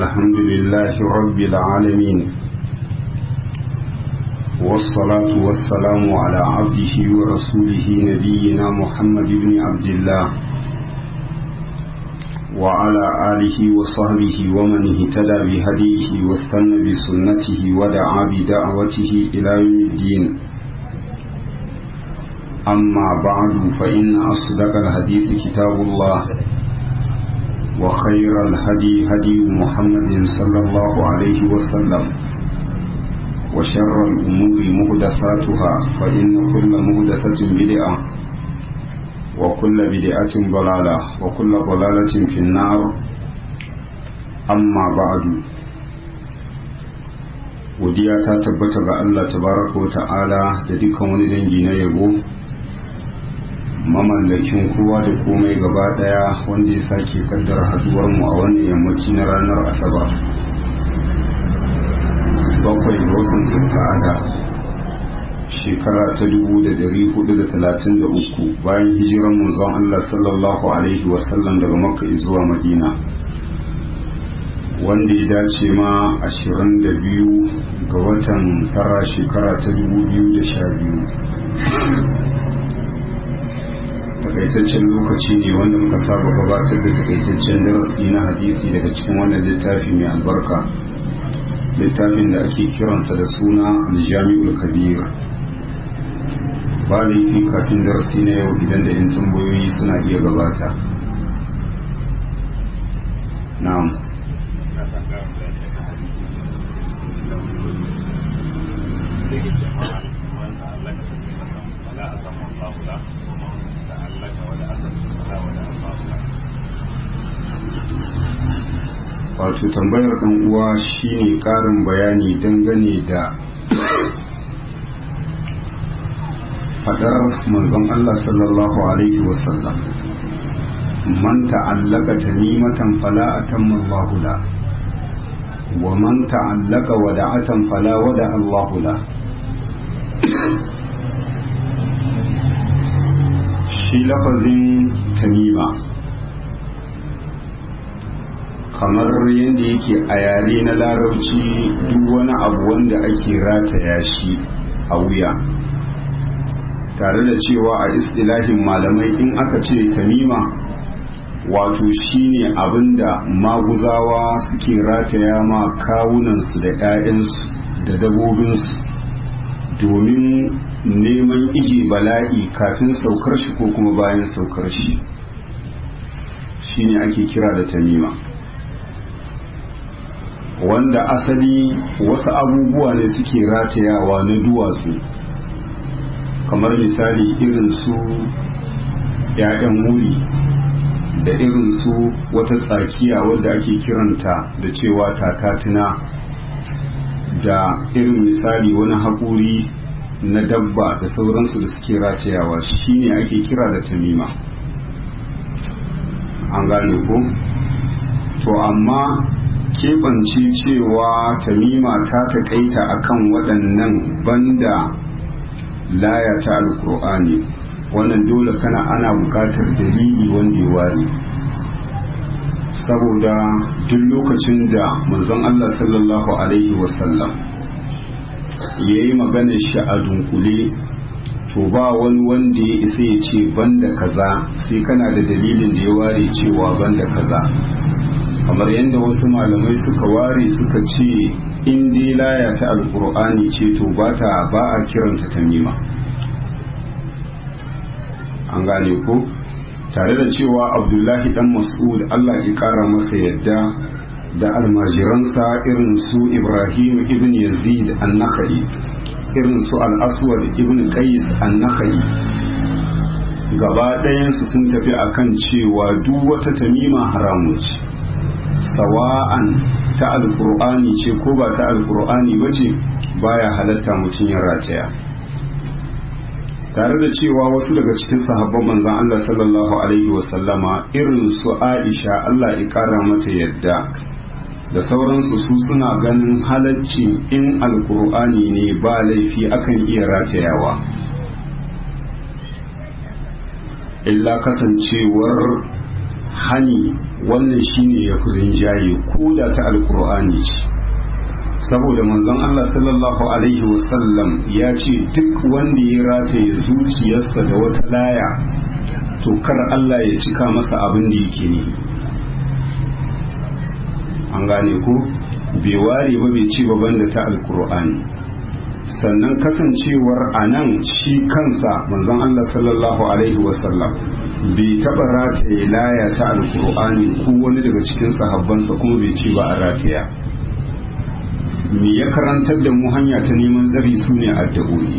الحمد لله رب العالمين والصلاة والسلام على عبده ورسوله نبينا محمد بن عبد الله وعلى آله وصحبه ومن اهتدى بهديه واستنى بسنته ودعا بدعوته إلى يوم الدين أما بعد فإن أصدق الحديث كتاب الله وخير الهدي هدي محمد صلى الله عليه وسلم وشر الأمور مهدثاتها فإن كل مهدثة بدعة وكل بدعة ضلالة وكل ضلالة في النار أما بعد godiya ta tabbata ga Allah tabaraka wa ta'ala da dukkan wani dangi na yabo mamallakin kowa da komai gaba daya wanda ya sake kaddara haduwar mu a wannan yammaci na ranar asabar bakwai ga watan zulka'ada shekara ta dubu da dari hudu da talatin da uku bayan hijiran manzon Allah sallallahu alaihi wasallam daga makka zuwa madina wanda ya dace ma ashirin da biyu ga watan tara shekara ta dubu biyu da sha biyu takaitaccen lokaci ne wanda muka saba gabatar da takaitaccen darasi na hadisi daga cikin wannan littafi mai albarka littafin da ake kiransa da suna aljami'ul kabir ba laifi kafin darasi na yau idan da 'yan tambayoyi suna iya gabata na'am wato tambayar ɗan uwa shine ƙarin bayani dangane da fadar manzon Allah sallallahu alaihi wasallam man ta'allaka tamimatan fala atamma Allahu la wa man ta'allaka wada'atan fala wada Allahu la shi lafazin tamima kamar yadda yake a yare na larabci duk wani abu wanda ake rataya shi a wuya tare da cewa a istilahin malamai in aka ce tamima wato shine abinda maguzawa suke rataya ma kawunansu da 'ya'yansu da dabobinsu domin neman ije bala'i kafin saukar shi ko kuma bayan saukar shi shine ake kira da tamima wanda asali wasu abubuwa ne suke ratayawa na duwatsu kamar misali irin su ‘ya'yan wuri da irin su wata tsakiya wadda ake kiranta da cewa tatatina da irin misali wani haƙuri na dabba da sauransu da suke ratayawa shine ake kira da tamima an gane ko to amma keɓance cewa tamima ta taƙaita akan waɗannan banda laya ta alkur'ani wannan dole kana ana buƙatar dalili wanda ya ware saboda duk lokacin da manzon Allah sallallahu alaihi wasallam ya yi maganar shi a dunkule to ba wani wanda ya isa ya ce banda kaza sai kana da dalilin da ya ware cewa banda kaza kamar yadda wasu malamai suka ware suka ce in dai laya ta alkur'ani ce to ba ta ba a kiranta tamima an gane ko tare da cewa abdullahi dan mas'ud allah ya kara masa yadda da almajiransa irin su ibrahim ibn yazid an-nakhai irin su al-aswad ibn qais an-nakhai gaba ɗayansu sun tafi akan cewa duk wata tamima haramun ce sawa'an ta alkur'ani ce ko ba ta alkur'ani ba ce baya halatta mutum ya rataya tare da cewa wasu daga cikin sahabban manzan Allah sallallahu alaihi wasallama irin su Aisha Allah ya kara mata yadda da sauransu su suna ganin halacci in alkur'ani ne ba laifi akan iya ratayawa illa kasancewar hani wannan shine ya fi rinjaye ko da ta alkur'ani ce saboda manzon Allah sallallahu alaihi wasallam ya ce duk wanda ya rataye zuciyarsa da wata laya to kar Allah ya cika masa abin da yake ne an gane ko bai ware ba bai ci baban da ta alkur'ani sannan kasancewar a nan shi kansa manzon Allah sallallahu alaihi wasallam bai taɓa rataye laya ta alkur'ani ko wani daga cikin sahabbansa kuma bai ce ba a rataya me ya karantar da mu hanya ta neman tsari su ne addu'o'i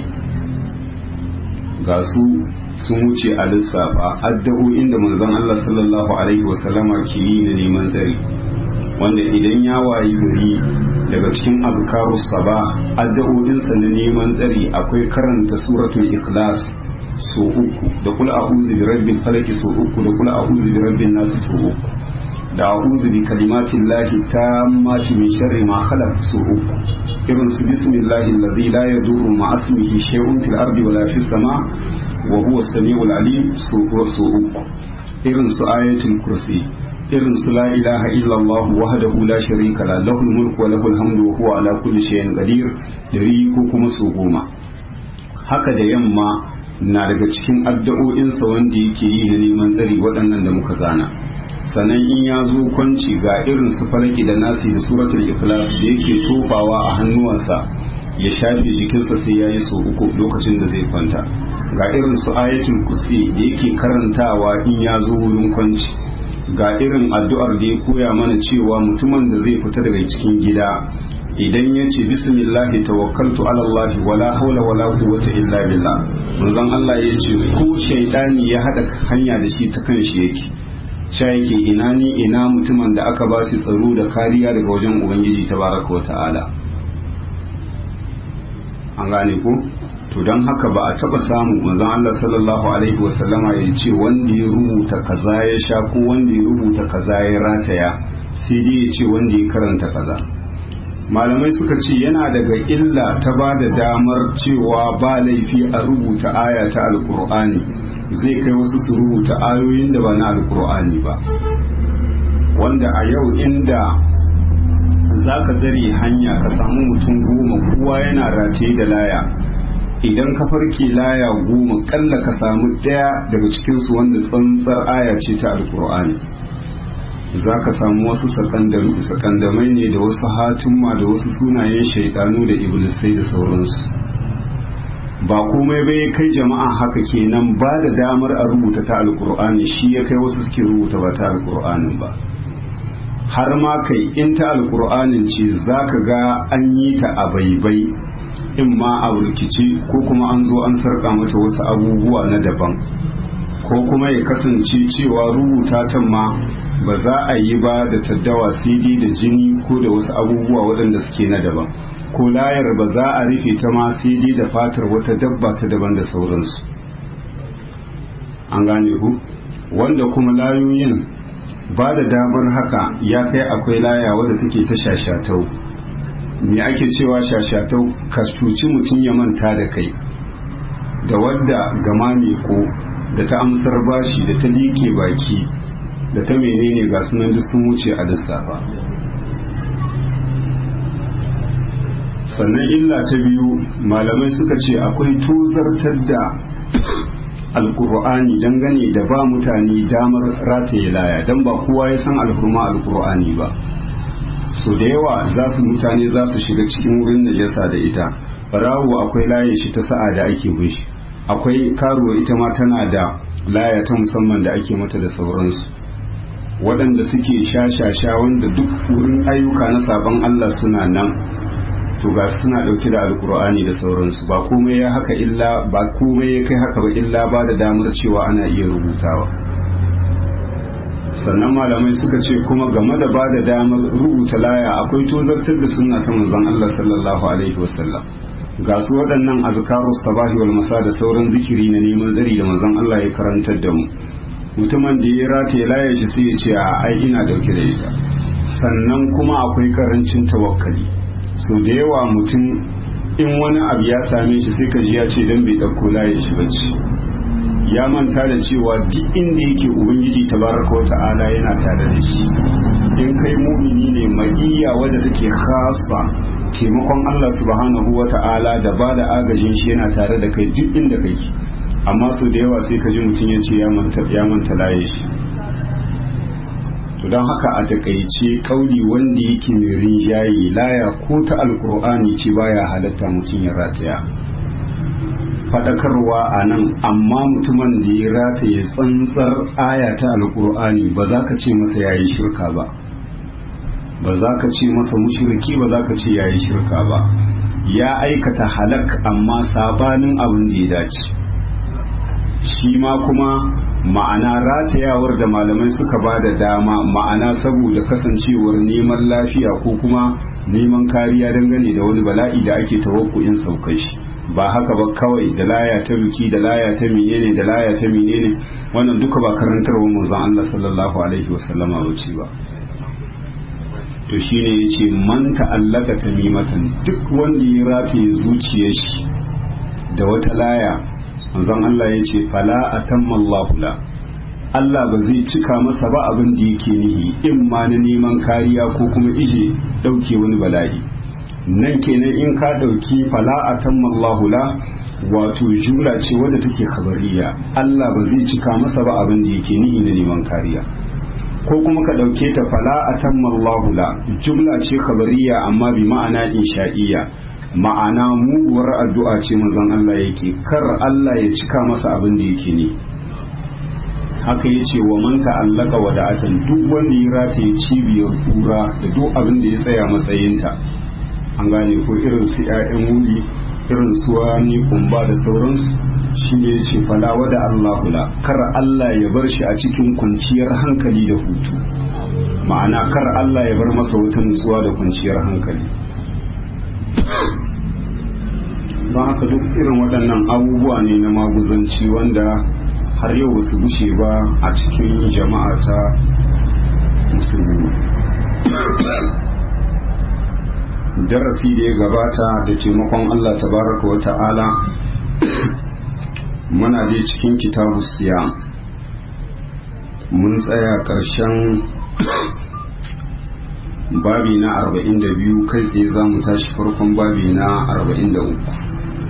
ga su sun wuce a lissafa addu'o'in da manzon Allah sallallahu alaihi wasallama ke yi na neman tsari wanda idan ya wayi gari daga cikin azkaru saba addu'o'insa na neman tsari akwai karanta suratul ikhlas so uku da kul a'udhu bi rabbil falaq so uku da kul a'udhu bi rabbin nas so uku da a'udhu bi kalimatin lahi tammati min sharri ma khalaq so uku irin su bismillahi alladhi la yadurru ma ismihi shay'un fil ardi wala fis sama wa huwa as-sami'ul alim so uku irin su ayatul kursi irin su la ilaha illallah wahdahu la sharika la lahul mulku wa lahul hamdu wa huwa ala kulli shay'in qadir dari ko kuma su goma haka da yamma na daga cikin addu'o'insa wanda yake yi na neman tsari waɗannan da muka zana sannan in ya zo kwanci ga irin su falaki da nasi da suratul ikhlas da yake tofawa a hannuwansa ya shafe jikinsa sai ya yi so uku lokacin da zai kwanta ga irin su ayatul kursi da yake karantawa in ya zo wurin kwanci ga irin addu'ar da ya koya mana cewa mutumin da zai fita daga cikin gida idan ya ce bismillahi tawakkaltu ala Allah wala haula wala quwwata illa billah manzon Allah ya ce ko shaidani ya hada hanya da shi ta kan shi yake sha yake ina ni ina mutumin da aka ba shi tsaro da kariya daga wajen ubangiji tabaraka wa ta'ala an gane ko to don haka ba a taba samu manzon Allah sallallahu alaihi wasallama ya ce wanda ya rubuta kaza ya sha ko wanda ya rubuta kaza ya rataya sai dai ya ce wanda ya karanta kaza malamai suka ce yana daga illa ta ba da damar cewa ba laifi a rubuta aya ta alkur'ani zai kai wasu su rubuta ayoyin da ba na alkur'ani ba wanda a yau inda za ka zare hanya ka samu mutum goma kowa yana rataye da laya idan ka farke laya goma kalla ka samu ɗaya daga cikinsu wanda tsantsar aya ce ta alkur'ani za ka samu wasu sakandamai ne da wasu hatumma da wasu sunayen shaidanu da iblisai da sauransu ba komai bai kai jama'a haka kenan ba da damar a rubuta ta alkur'ani shi ya kai wasu suke rubuta ba ta alkur'anin ba har ma kai in ta alkur'anin ce za ka ga an yi ta a baibai in ma a rikici ko kuma an zo an sarƙa mata wasu abubuwa na daban ko kuma ya kasance cewa rubuta can ma ba za a yi ba da taddawa sai da jini ko da wasu abubuwa waɗanda suke na daban ko layar ba za a rufe ta ma sai da fatar wata dabba ta daban da sauransu an gane ku wanda kuma layoyin ba da damar haka ya kai akwai laya wadda take ta shashatau me ake cewa shashatau ka cuci mutum ya manta da kai da wadda gama ko da ta amsar bashi da ta liƙe baki da ta menene ga sunan duk sun wuce a lissafa sannan illa ta biyu malamai suka ce akwai tozartar da alkur'ani dangane da ba mutane damar rataye laya don ba kowa ya san alhurma alkur'ani ba so da yawa za su mutane za su shiga cikin wurin najasa da ita barawo akwai layin shi ta sa'a da ake bin shi akwai karuwa ita ma tana da laya ta musamman da ake mata da sauransu waɗanda suke sha-sha-sha wanda duk wurin ayyuka na sabon Allah suna nan to ga suna ɗauke da alkur'ani da sauransu ba komai ya haka illa ba komai ya kai haka ba illa ba da damar cewa ana iya rubutawa sannan malamai suka ce kuma game da ba da damar rubuta laya akwai tozartar da sunna ta manzon Allah sallallahu alaihi wasallam ga su waɗannan azkaru sabahi wal masa da sauran zikiri na neman tsari da manzon Allah ya karantar da mu mutumin da ya rataye laya shi sai ya ce a ai ina dauke da ita sannan kuma akwai karancin tawakkali so da yawa mutum in wani abu ya same shi sai ka ji ya ce dan bai dauko layin shi bacci ya manta da cewa duk inda yake ubangiji tabaraka wa ta'ala yana tare da shi in kai mumini ne maiya wadda take khasa taimakon Allah subhanahu wa ta'ala da ba da agajin shi yana tare da kai duk inda kake amma su da yawa sai ka ji mutum ya ce ya manta laye shi to don haka a takaice kauli wanda yake mai rinjaye laya ko ta alkur'ani ce baya halatta mutum ya rataya faɗakarwa a nan amma mutumin da ya rataye tsantsar aya ta alkur'ani ba za ka ce masa ya yi shirka ba ba za ka ce masa mushriki ba za ka ce ya yi shirka ba ya aikata halak amma sabanin abin da ya dace shi ma kuma ma'ana ratayawar da malamai suka ba da dama ma'ana saboda kasancewar neman lafiya ko kuma neman kariya dangane da wani bala'i da ake tawakkuin saukar shi ba haka ba kawai da laya ta biki da laya ta menene da laya ta menene wannan duka ba karantarwar manzon Allah sallallahu alaihi wasallama bace ba to shine yace man ta'allaka tamimatan duk wanda ya rataye zuciyar shi da wata laya manzon Allah yace fala atamma Allahu la Allah ba zai cika masa ba abin da yake nihi in ma na neman kariya ko kuma ije dauke wani bala'i nan kenan in ka ɗauki fala'atan mallahula wato jumla ce wadda take khabariya Allah ba zai cika masa ba abin da yake nihi na neman kariya ko kuma ka ɗauke ta fala'atan mallahula jumla ce khabariya amma bi ma'ana insha'iyya ma'ana muguwar addu'a ce manzon Allah yake kar Allah ya cika masa abin da yake ne haka ya ce wa man ta'allaka wada'atan duk wanda ya rataye cibiyar kura da duk abin da ya tsaya matsayinta an gane ko irin su 'ya'yan wuli irin su wani kumba da sauransu shi ne ce falawa da Allah kula kar Allah ya bar shi a cikin kwanciyar hankali da hutu ma'ana kar Allah ya bar masa wata nutsuwa da kwanciyar hankali don haka duk irin waɗannan abubuwa ne na maguzanci wanda har yau su gushe ba a cikin jama'a ta musulmi darasi da ya gabata da taimakon Allah tabaraka wa ta'ala muna je cikin kitabu siya mun tsaya ƙarshen babi na 42 kai tsaye za mu tashi farkon babi na 43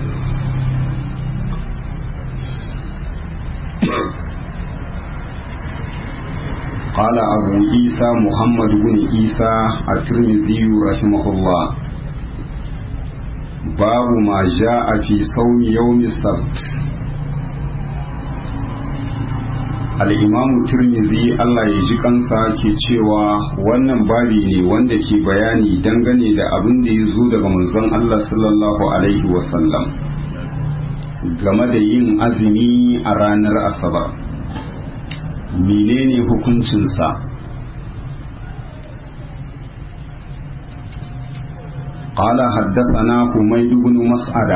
قال أبو عيسى محمد بن عيسى الترمذي رحمه الله باب ما جاء في صوم يوم السبت al'imamu turmizi Allah ya ji kansa ke cewa wannan babi ne wanda ke bayani dangane da abin da ya zo daga manzon Allah sallallahu Alaihi wasallam game da yin azumi a ranar asabar menene hukuncinsa قال حدثنا حميد بن مسعدة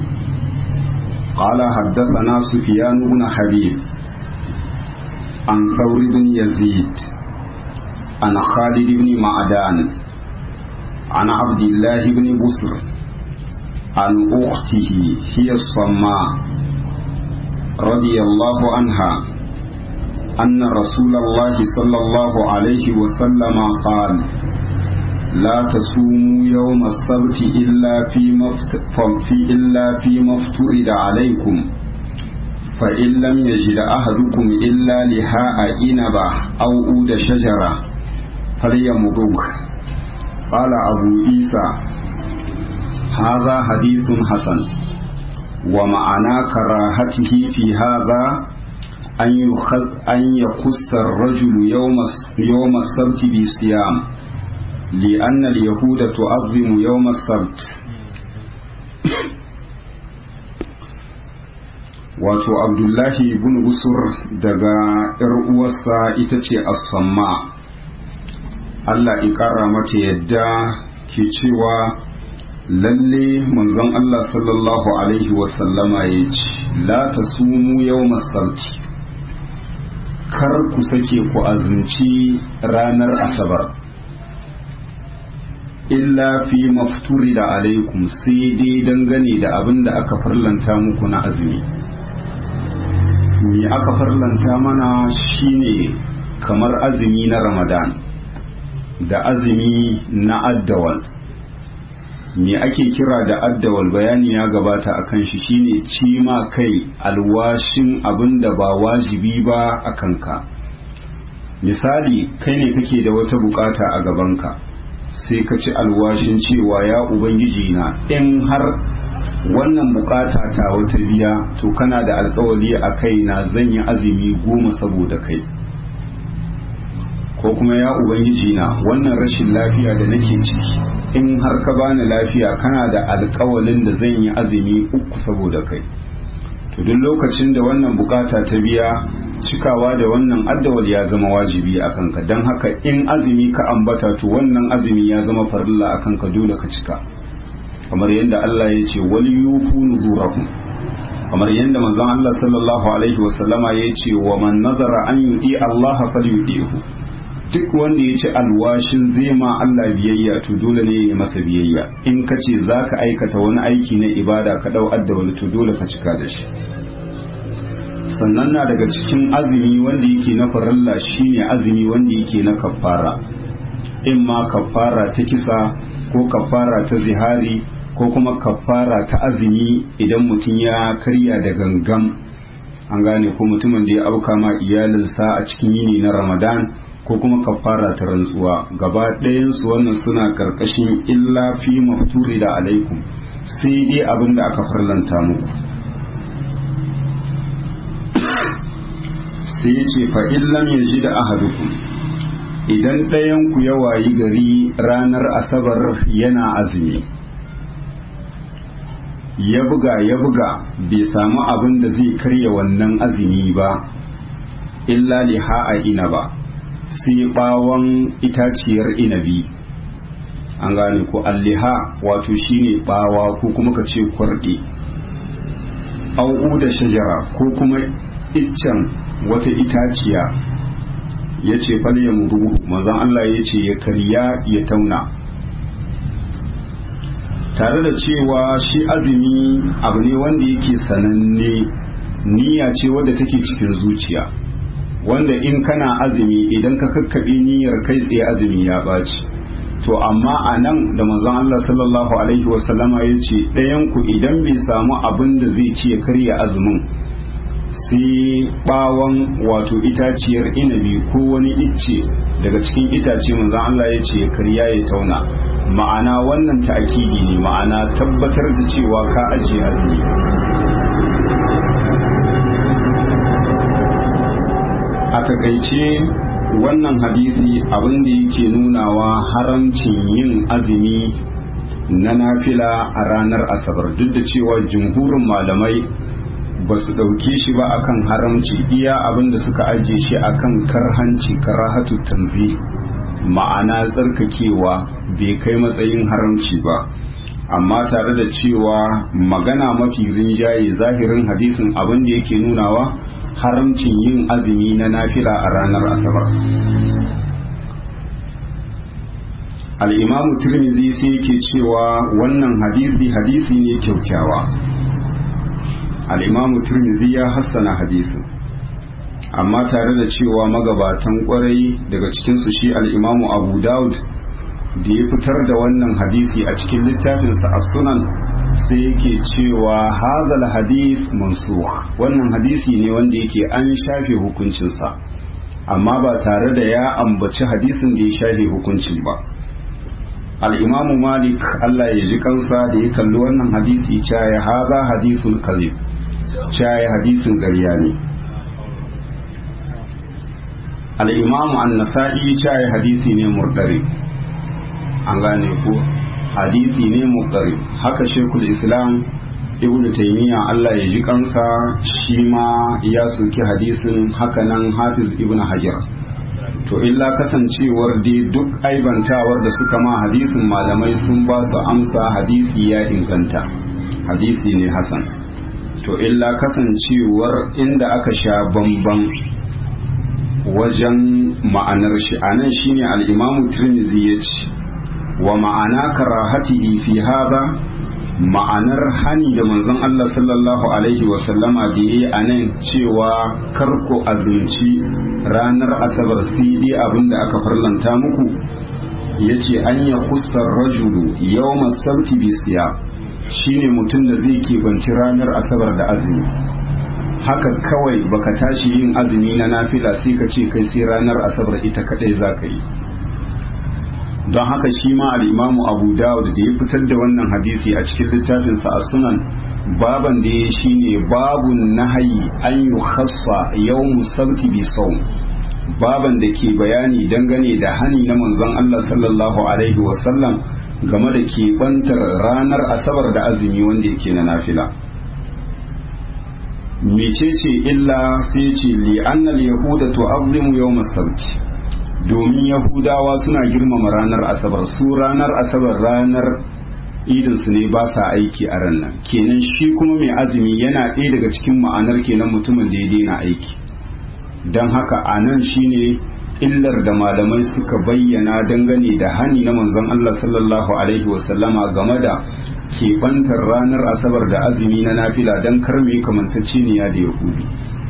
قال حدثنا سفيان بن حبيب عن ثور بن يزيد عن خالد بن معدان عن عبد الله بن بصر عن أخته هي الصماء رضي الله عنها أن رسول الله صلى الله عليه وسلم قال لا تصوموا يوم السبت إلا فيما إلا فيما افترض عليكم فإن لم يجد أحدكم إلا لهاء إنبة أو أود شجرة فليمضغ قال أبو عيسى هذا حديث حسن ومعنى كراهته في هذا أن يخص الرجل يوم يوم السبت بصيام لأن اليهود تعظم يوم السبت wato abdullahi ibn busur daga ‘yar uwarsa ita ce as-samma Allah in ƙara mata yadda ke cewa lalle manzon Allah sallallahu alaihi wasallama ya ce la ta sumu yau masarci kar ku sake ku azumci ranar asabar illa fi mafturi da alaikum sai dai dangane da abin da aka farlanta muku na azumi me aka farlanta mana shine kamar azumi na ramadan da azumi na addawal me ake kira da addawal bayani ya gabata a kan shi shine ci ma kai alwashin abin da ba wajibi ba a kanka misali kai ne kake da wata bukata a gabanka sai ka ci alwashin cewa ya ubangiji na in har wannan bukata ta wata biya to kana da alkawali a kai na zan yi azumi goma saboda kai ko kuma ya ubangiji na wannan rashin lafiya da nake ciki in har ka bani lafiya kana da alkawalin da zan yi azumi uku saboda kai to duk lokacin da wannan bukata ta biya cikawa da wannan addawal ya zama wajibi a kanka don haka in azumi ka ambata to wannan azumi ya zama farilla a kanka dole ka cika kamar yadda Allah ya ce wal yufu nuzurakum kamar yadda manzon Allah sallallahu alaihi wasallama ya ce wa man nazara an yudi Allah falyudihu duk wanda ya ci alwashin zai ma Allah biyayya to dole ne ya masa biyayya in ka ce za ka aikata wani aiki na ibada ka dau addawal to dole ka cika da shi sannan na daga cikin azumi wanda yake na farilla shine azumi wanda yake na kafara in ma kafara ta kisa ko kafara ta zihari ko kuma kafara ta azumi idan mutum ya karya da gangam an gane ko mutumin da ya auka ma iyalinsa a cikin yini na ramadan ko kuma kafara ta rantsuwa gaba ɗayansu wannan suna karkashin illa fi mafturi da alaikum sai dai abin da aka farlanta muku sai ya ce fa illam ya ji da ahadukum idan ɗayanku ya wayi gari ranar asabar yana azumi ya buga ya buga bai samu abin da zai karya wannan azumi ba illa liha a ina ba sai bawon itaciyar inabi an gane ko alliha wato shine bawa ko kuma ka ce kwarɗe au'u da shajara ko kuma iccen wata itaciya ya ce falye muru manzan Allah ya ce ya karya ya tauna tare da cewa shi azumi abu ne wanda yake sananne niyya ce wadda take cikin zuciya wanda in kana azumi idan ka kakkaɓe niyyar kai tsaye azumi ya ɓaci to amma a nan da manzon Allah sallallahu alaihi wasallama ya ce ɗayanku idan bai samu abin da zai ci ya karya azumin sai ɓawon wato itaciyar inabi ko wani icce daga cikin itace manzon Allah ya ce ya karya ya tauna ma'ana wannan ta'akidi ne ma'ana tabbatar da cewa ka ajiye azumi a takaice wannan hadisi abin da yake nunawa haramcin yin azumi na nafila a ranar asabar duk da cewa jumhurin malamai ba su ɗauke shi ba akan haramci iya abin da suka ajiye shi akan karhanci karahatu tanzi ma'ana tsarkakewa bai kai matsayin haramci ba amma tare da cewa magana mafi rinjaye zahirin hadisin abin da yake nunawa haramcin yin azumi na nafila a ranar asabar al'imamu turmizi sai yake cewa wannan hadisi hadisi ne kyaukyawa al'imamu turmizi ya hassana hadisin amma tare da cewa magabatan kwarai daga cikinsu shi al'imamu abu daud da ya fitar da wannan hadisi a cikin littafinsa a sunan sai yake cewa hazal hadith mansukh wannan hadisi ne wanda yake an shafe hukuncinsa amma ba tare da ya ambaci hadisin da ya shafe hukuncin ba al'imamu malik allah ya ji kansa da ya kalli wannan hadisi caya haza hadisul kazib caya hadisin ƙarya ne al'imamu an-nasa'i caya hadisi ne murdari an gane ko hadisi ne muqtarib haka shekul islam ibn taymiya Allah ya ji kansa shi ma ya soki hadisin haka nan hafiz ibn hajar to illa kasancewar dai duk aibantawar da suka ma hadisin malamai sun ba su amsa hadisi ya inganta hadisi ne hasan to illa kasancewar inda aka sha bamban wajen ma'anar shi anan shine al-imamu tirmidhi ya ce wa ma'ana karahatihi fi hadha ma'anar hani da manzon Allah sallallahu alaihi wasallama da yi a nan cewa karko azumci ranar asabar sai dai abinda aka farlanta muku ya ce an ya kusar rajulu yau masauti bisiya shine mutum da zai keɓanci ranar asabar da azumi haka kawai baka tashi yin azumi na nafila sai ka ce kai sai ranar asabar ita kadai za ka yi don haka shi ma al'imamu abu dawud da ya fitar da wannan hadisi a cikin littafinsa a sunan baban da ya shi ne babun nahayi an yi khassa yau musabti bi sau baban da ke bayani dangane da hani na manzon Allah sallallahu alaihi wasallam game da keɓantar ranar asabar da azumi wanda yake na nafila mecece illa sai ce li'annal yahuda tu'azzimu yawm as-sabt domin yahudawa suna girmama ranar asabar su ranar asabar ranar idin su ne ba sa aiki a ranar kenan shi kuma mai azumi yana ɗaya daga cikin ma'anar kenan mutumin da ya daina aiki don haka a nan shine illar da malamai suka bayyana dangane da hani na manzon Allah sallallahu alaihi wasallama game da keɓantar ranar asabar da azumi na nafila don karme kamantacceniya da yahudi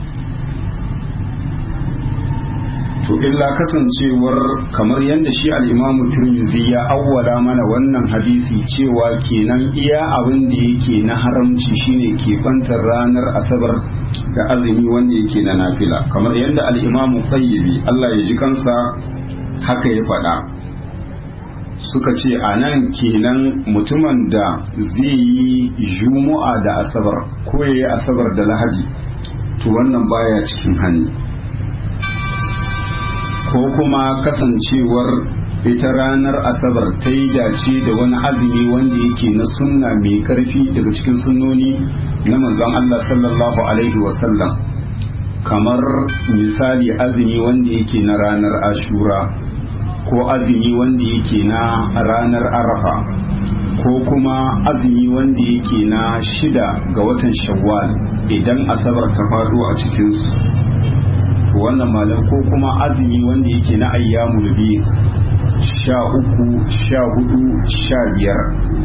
to illa kasancewar kamar yadda shi al'imamu turmizi ya awwala mana wannan hadisi cewa kenan iya abin da yake na haramci shine keɓantar ranar asabar da azumi wanda yake na nafila kamar yadda al'imamu qayyibi Allah ya ji kansa haka ya faɗa suka ce a nan kenan mutumin da zai yi juma'a da asabar ko ya yi asabar da lahadi to wannan baya cikin hannu ko kuma kasancewar ita ranar asabar ta yi dace da wani azumi wanda yake na sunna mai karfi daga cikin sunnoni na manzon Allah sallallahu alaihi wasallam kamar misali azumi wanda yake na ranar ashura ko azumi wanda yake na ranar arafa ko kuma azumi wanda yake na shida ga watan shawwal idan asabar ta faɗo a cikinsu wannan malam ko kuma azumi wanda yake na ayyamul biyu sha uku sha hudu sha biyar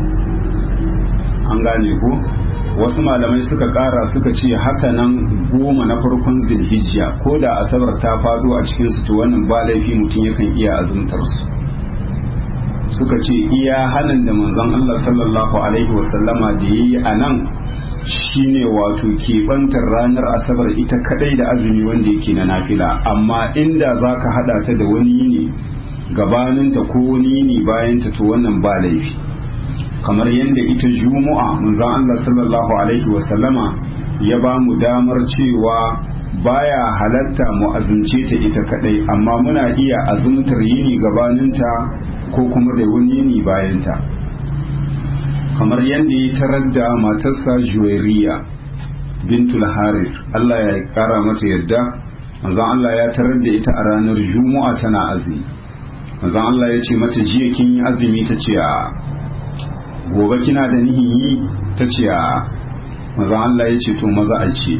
an gane ko wasu malamai suka kara suka ce haka nan goma na farkon zilhijja ko da asabar ta faɗo a cikinsu to wannan ba laifi mutum yakan iya azumtar su suka ce iya hannun da manzon Allah sallallahu alaihi wasallama da yayi a nan shine wato keɓantar ranar asabar ita kadai da azumi wanda yake na nafila amma inda za ka hada ta da wani yini gabaninta ko wani yini bayanta to wannan ba laifi kamar yadda ita juma'a manzon Allah sallallahu alaihi wasallama ya ba mu damar cewa baya halatta mu azumce ta ita kadai amma muna iya azumtar yini gabaninta ko kuma da wani yini bayanta kamar yadda ya tarar da matarsa juwairiya bintul haris Allah ya kara mata yadda manzon Allah ya tarar da ita a ranar juma'a tana azumi manzon Allah ya ce mata jiya kin yi azumi ta ce a gobe kina da nihin yi ta ce a manzon Allah ya ce to maza a ce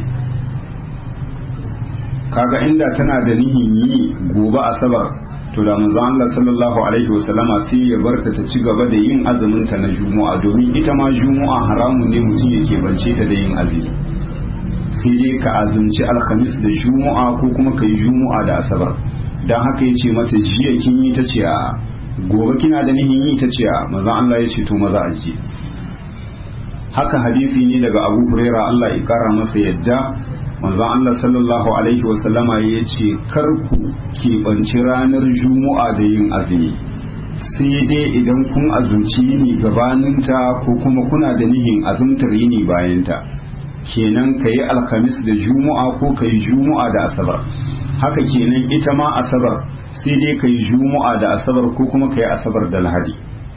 kaga inda tana da nihin yi gobe asabar to da manzo Allah sallallahu alaihi wasallama sai ya barta ta ci gaba da yin azumin ta na juma'a domin ita ma juma'a haramun ne mutum yake bance ta da yin azumi sai dai ka azumci alhamis da juma'a ko kuma ka yi juma'a da asabar dan haka yace mata jiya kin yi ta ce a gobe kina da nihin yi ta ce a manzo Allah ya ce to maza a ji haka hadisi ne daga Abu Huraira Allah ya kara masa yadda manzon Allah sallallahu alaihi wasallama ya ce kar ku keɓanci ranar juma'a da yin azumi sai dai idan kun azumci yini gabaninta ko kuma kuna da nihin azumtar yini bayanta kenan ka yi alkamis da juma'a ko ka yi juma'a da asabar haka kenan ita ma asabar sai dai ka yi juma'a da asabar ko kuma ka yi asabar da lahadi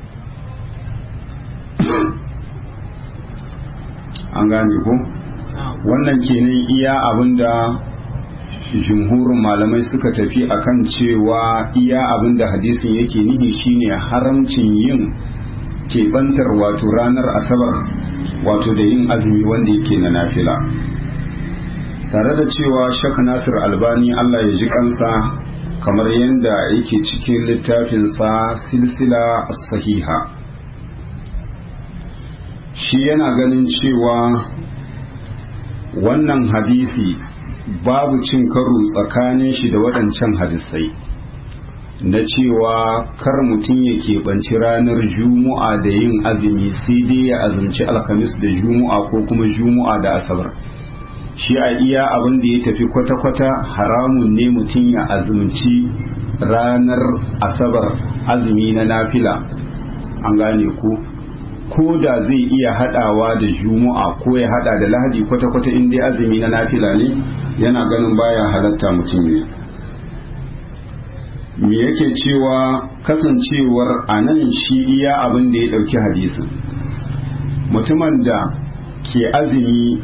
an gane ko? wannan kenan iya abinda jumhurin malamai suka tafi akan cewa iya abinda hadisin yake nihi shine haramcin yin keɓantar wato ranar asabar wato da yin azumi wanda yake na nafila tare da cewa shak nasir albani allah ya ji kansa kamar yadda yake cikin littafinsa silsila sahiha shi yana ganin cewa wannan hadisi babu cin karo tsakanin shi da waɗancan hadisai na cewa kar mutum ya keɓanci ranar juma'a da yin azumi sai dai ya azumci alhamis da juma'a ko kuma juma'a da asabar shi a iya abin da ya tafi kwata-kwata haramun ne mutum ya azumci ranar asabar azumi na nafila an gane ku ko da zai iya hadawa da juma'a ko ya hada da lahadi kwata-kwata in dai azumi na nafila ne yana ganin baya halatta mutum ne me yake cewa kasancewar a nan shi iya abin da ya dauki hadisin mutumin da ke azumi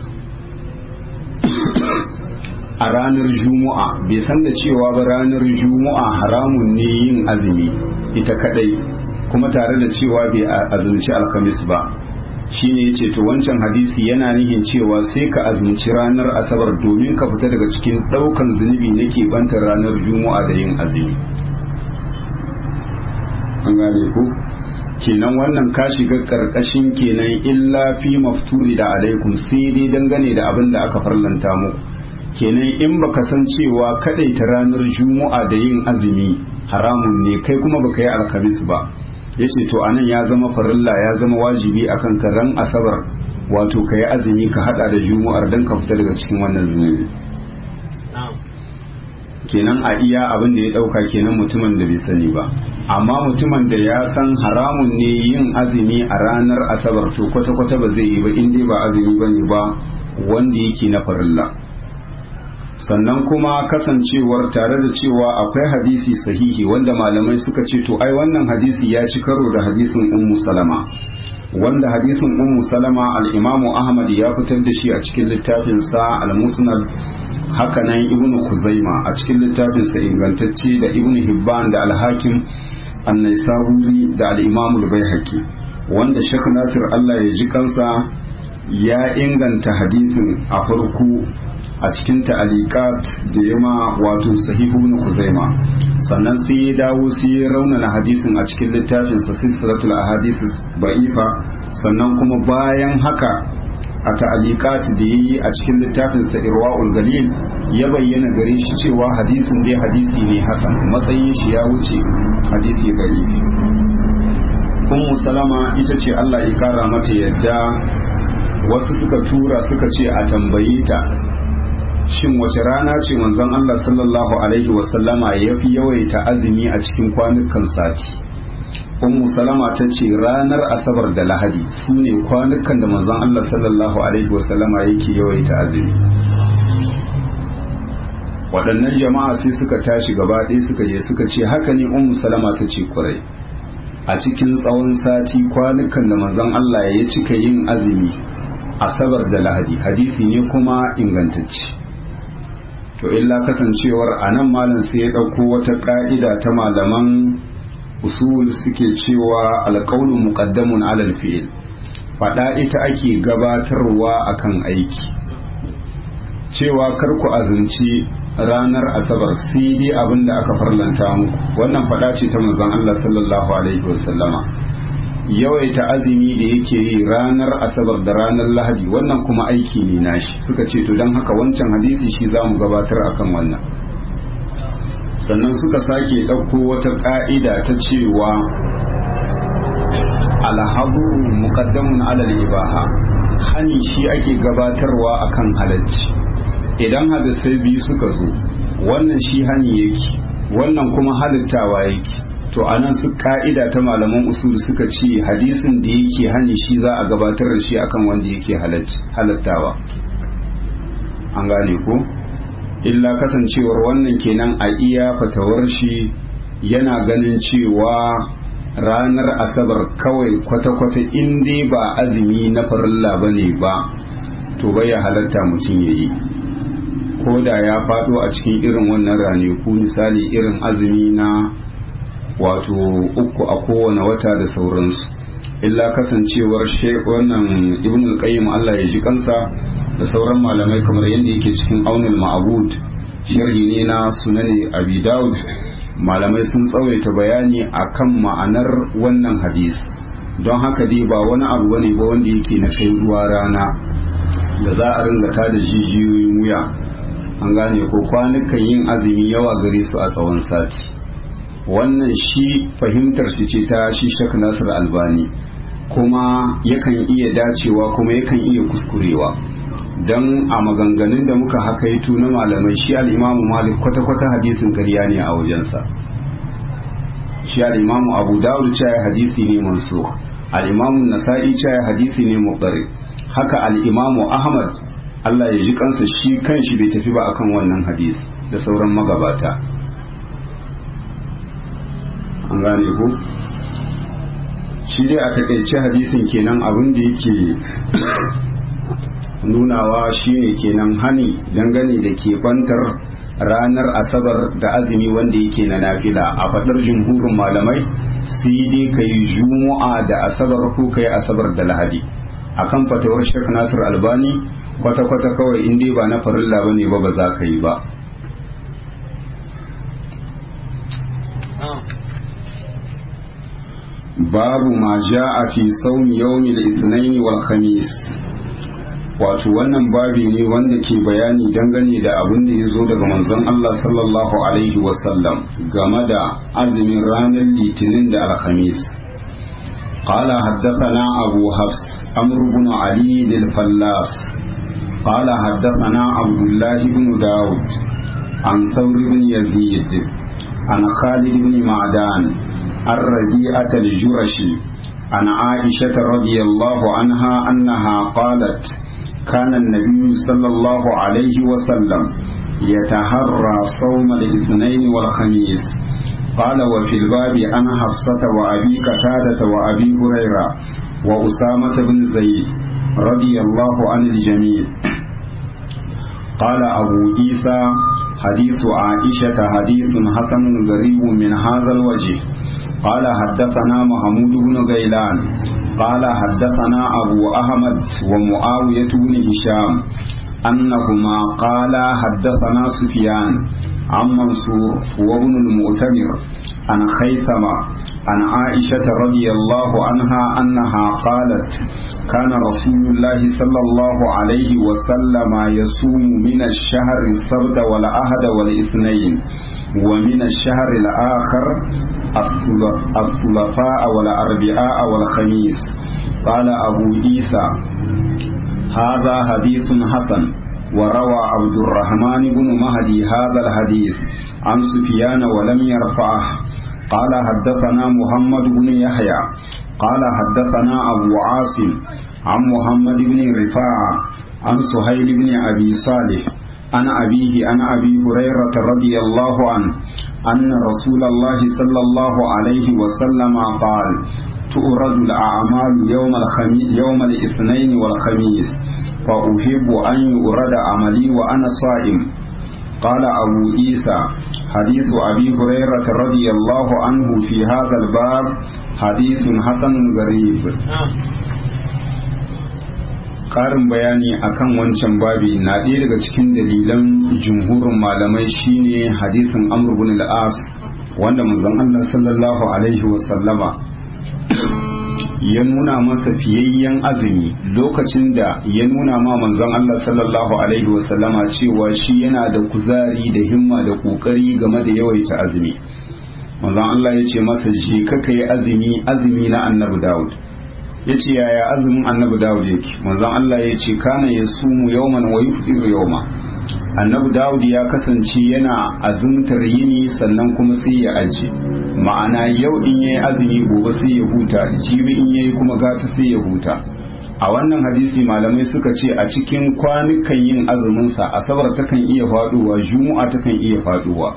a ranar juma'a bai san da cewa ba ranar juma'a haramun ne yin azumi ita kadai kuma tare da cewa bai azumci alhamis ba shine yace to wancan hadisi yana nihin cewa sai ka azumci ranar asabar domin ka fita daga cikin daukan zunubi na bantar ranar juma'a da yin azumi an gane ku kenan wannan ka shiga karkashin kenan illa fi mafturi da alaikum sai dai dangane da abin da aka farlanta muku kenan in baka san cewa kadai ta ranar juma'a da yin azumi haramun ne kai kuma baka yi alkamis ba yace to anan ya zama farilla ya zama wajibi akan ka ran asabar wato ka yi azumi ka hada da juma'ar dan ka fita daga cikin wannan zunubi kenan a iya abin da ya dauka kenan mutumin da bai sani ba amma mutumin da ya san haramun ne yin azumi a ranar asabar to kwata-kwata ba zai yi ba in dai ba azumi bane ba wanda yake na farilla sannan kuma kasancewar tare da cewa akwai hadisi sahihi wanda malamai suka ce to ai wannan hadisi ya ci karo da hadisin ummu salama wanda hadisin ummu salama al-imamu ahmad ya fitar da shi a cikin littafin sa al-musnad hakanan ibnu khuzaima a cikin littafin sa ingantacce da ibnu hibban da al-hakim an-naisaburi da al-imamu al-baihaqi wanda shek nasir Allah ya ji kansa ya inganta hadisin a farko a cikin ta'alikat da yama wato sahihu ibn Khuzaima sannan sai ya dawo sai ya raunana hadisin a cikin littafin sa silsilatul ahadith ba'ifa sannan kuma bayan haka a ta'alikat da yayi a cikin littafin sa irwaul galil ya bayyana gare shi cewa hadisin dai hadisi ne hasan matsayin shi ya wuce hadisi gari ummu salama ita ce Allah ya kara mata yadda wasu suka tura suka ce a tambaye ta shin wace rana ce manzon Allah sallallahu alaihi wasallama ya fi yawaita azumi a cikin kwanukan sati ummu salama ta ce ranar asabar da lahadi su ne kwanukan da manzon Allah sallallahu alaihi wasallama yake yawaita azumi waɗannan jama'a sai suka tashi gaba ɗaya suka je suka ce haka ne ummu salama ta ce kurai a cikin tsawon sati kwanukan da manzon Allah ya cika yin azumi asabar da lahadi hadisi ne kuma ingantacce to illa kasancewar a nan malam sai ya ɗauko wata ƙa'ida ta malaman usul suke cewa alƙaunin muƙaddamun alal fi'il faɗa ita ake gabatarwa akan aiki cewa kar ku azumci ranar asabar sai dai abin da aka farlanta muku wannan faɗa ce ta manzon Allah sallallahu alaihi wasallama yawaita azumi da yake yi ranar asabar da ranar lahadi wannan kuma aiki ne nashi suka ce to don haka wancan hadisi shi za mu gabatar akan wannan sannan suka sake ɗauko wata ƙa'ida ta cewa alhabu muqaddamun alal ibaha hani shi ake gabatarwa akan halacci idan hadisai biyu suka zo wannan shi hani yake wannan kuma halittawa yake to a nan su ka'ida ta malaman usul suka ce hadisin da yake hani shi za a gabatar da shi akan wanda yake halattawa an gane ko illa kasancewar wannan kenan a iya fatawar shi yana ganin cewa ranar asabar kawai kwata-kwata in dai ba azumi na farilla ba ne ba to bai ya halatta mutum ya yi ko da ya faɗo a cikin irin wannan ranaku misali irin azumi na wato uku a kowane wata da sauransu illa kasancewar wannan ibn al-qayyim Allah ya ji kansa da sauran malamai kamar yadda yake cikin aunul ma'bud sharhi ne na sunani abi daud malamai sun tsawaita bayani akan ma'anar wannan hadis don haka dai ba wani abu bane ba wanda yake na kai ruwa rana da za a ringa ta da jijiyoyin wuya an gane ko kwanukan yin azumi yawa gare su a tsawon sati wannan shi fahimtar shi ce ta shi shak nasir albani kuma yakan iya dacewa kuma yakan iya kuskurewa don a maganganun da muka hakaito na malamai shi al'imamu malik kwata-kwata hadisin karya ne a wajensa shi al'imamu abu dawud cewa hadisi ne mansukh al'imamu nasa'i cewa hadisi ne muqari haka al'imamu ahmad Allah ya ji kansa shi kanshi bai tafi ba akan wannan hadisi da sauran magabata an gane ku shi dai a takaice hadisin kenan abin da yake nunawa shine kenan hani dangane da ke bantar ranar asabar da azumi wanda yake na nafila a faɗar jumhurin malamai sai dai ka yi juma'a da asabar ko ka yi asabar da lahadi akan fatawar shek nasir albani kwata-kwata kawai in dai ba na farilla ba ne ba ba za ka yi ba babu ma a fi saumi yawmi al-ithnain wal khamis wato wannan babi ne wanda ke bayani dangane da abin da ya zo daga manzon Allah sallallahu alaihi wasallam game da azumin ranar litinin da alhamis قال حدثنا أبو حفص أمر بن علي الفلاس قال حدثنا عبد الله بن داود عن ثور بن يزيد عن خالد بن معدان الربيعة الجرشي عن عائشة رضي الله عنها أنها قالت كان النبي صلى الله عليه وسلم يتهرى صوم الاثنين والخميس قال وفي الباب عن حفصة وأبي قتادة وأبي هريرة وأسامة بن زيد رضي الله عن الجميع قال أبو عيسى حديث عائشة حديث حسن غريب من هذا الوجه قال حدثنا محمود بن غيلان قال حدثنا أبو أحمد ومعاوية بن هشام أنهما قال حدثنا سفيان عن منصور وابن المؤتمر عن خيثمة عن عائشة رضي الله عنها أنها قالت كان رسول الله صلى الله عليه وسلم يصوم من الشهر السبت والأحد والاثنين ومن الشهر الآخر الثلاثاء والأربعاء والخميس قال أبو عيسى هذا حديث حسن وروى عبد الرحمن بن مهدي هذا الحديث عن سفيان ولم يرفعه قال حدثنا محمد بن يحيى قال حدثنا أبو عاصم عن محمد بن رفاعة عن سهيل بن أبي صالح عن أبيه عن أبي هريرة رضي الله عنه أن رسول الله صلى الله عليه وسلم قال تؤرد الأعمال يوم الخميس يوم الاثنين والخميس فأحب أن يؤرد عملي وأنا صائم قال أبو عيسى حديث أبي هريرة رضي الله عنه في هذا الباب حديث حسن غريب Ƙarin bayani akan wancan babi na ɗaya daga cikin dalilan jumhurin malamai shine hadisin Amr ibn al-As wanda manzon Allah sallallahu alaihi wasallama ya nuna masa fiyayyen azumi lokacin da ya nuna ma manzon Allah sallallahu alaihi wasallama cewa shi yana da kuzari da himma da kokari game da yawaita azumi manzon Allah ya ce masa je ka yi azumi azumi na annabi Dawud ya ce yaya azumin annabi Dawud yake manzon Allah ya ce kana ya sumu yawman wa yufdiru yawma annabi Dawud ya kasance yana azumtar yini sannan kuma sai ya aje ma'ana yau in yayi azumi gobe sai ya huta jibi in yayi kuma gata sai ya huta a wannan hadisi malamai suka ce a cikin kwanukan yin azumin sa asabar takan iya faduwa juma'a takan iya faduwa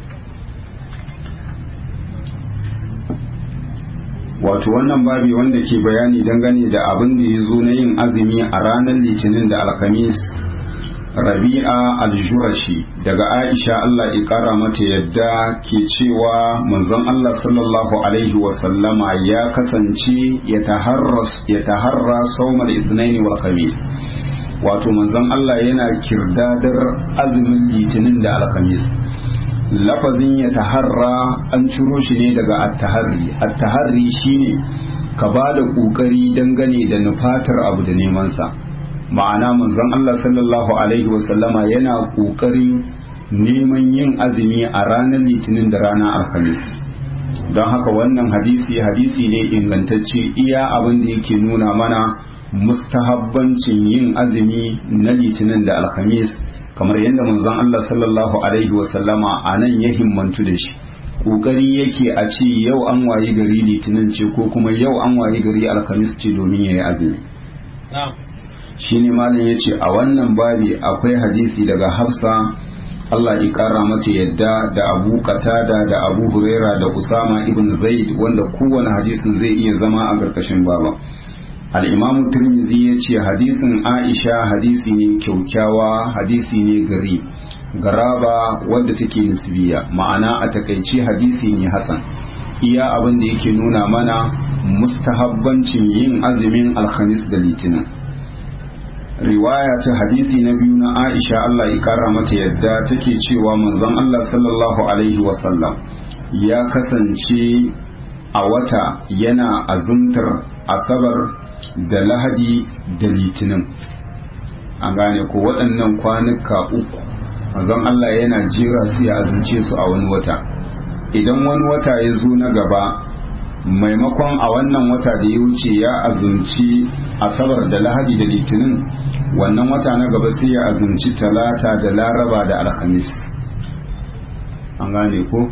wato wannan babi wanda ke bayani dangane da abin da ya zo na yin azumi a ranar litinin da alkamis rabi'a aljurashi daga aisha Allah ya kara mata yadda ke cewa manzon Allah sallallahu alaihi wasallama ya kasance ya taharra saumar isnaini wa khamis wato manzon Allah yana kirdadar azumin litinin da alkhamis lafazin ya taharra an ciro shi ne daga at-taharri at-taharri shine ka ba da ƙoƙari dangane da nufatar abu da nemansa ma'ana manzon Allah sallallahu alaihi wasallama yana ƙoƙarin neman yin azumi a ranar litinin da ranar alhamis don haka wannan hadisi hadisi ne ingantacce iya abin da yake nuna mana mustahabbancin yin azumi na litinin da alhamis kamar yadda manzon Allah sallallahu alaihi wasallama a nan ya himmantu da shi kokari yake a ce yau an wayi gari litinin ce ko kuma yau an wayi gari alhamis ce domin ya yi azumi shine malam ya ce a wannan babi akwai hadisi daga hafsa Allah ya kara mata yadda da abu qatada da abu huraira da usama ibn zaid wanda kowane hadisin zai iya zama a ƙarƙashin baba al-imam tirmidhi ya ce hadisin aisha hadisi ne kyaukyawa hadisi ne gari garaba wadda take nisbiya ma'ana a takaice hadisi ne hasan iya abin da yake nuna mana mustahabbancin yin azumin alhamis da litinin riwaya ta hadisi na biyu na aisha Allah ya kara mata yadda take cewa manzon Allah sallallahu alaihi wasallam ya kasance a wata yana azumtar asabar da lahadi da litinin an gane ko waɗannan kwanuka uku manzon Allah yana jera su ya azumce su a wani wata idan wani wata ya zo na gaba maimakon a wannan wata da ya wuce ya azumci asabar da lahadi da litinin wannan wata na gaba sai ya azumci talata da laraba da alhamis an gane ko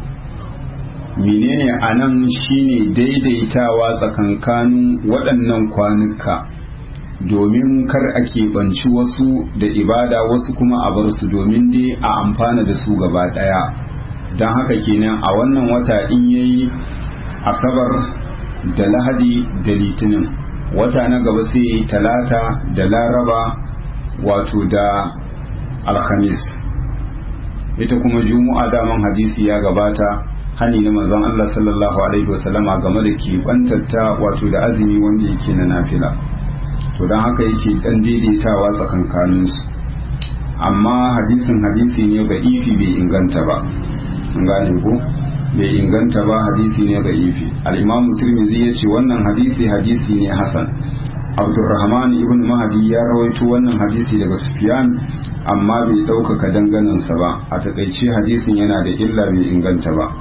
menene a nan shine daidaitawa tsakankanin waɗannan kwanuka domin kar a keɓanci wasu da ibada wasu kuma a bar su domin dai a amfana da su gaba ɗaya don haka kenan a wannan wata in yayi asabar da lahadi da litinin wata na gaba sai ya yi talata da laraba wato da alhamis ita kuma juma'a daman hadisi ya gabata hani na manzon Allah sallallahu alaihi wasallama game da keɓantatta wato da azumi wanda yake na nafila to don haka yake dan daidaitawa tsakankaninsu amma hadisin hadisi ne ga ifi bai inganta ba an gane ko bai inganta ba hadisi ne ga ifi al-imam tirmidhi ya ce wannan hadisi hadisi ne hasan abdurrahman ibn mahdi ya rawaito wannan hadisi daga sufyan amma bai ɗaukaka danganansa ba a takaice hadisin yana da illa bai inganta ba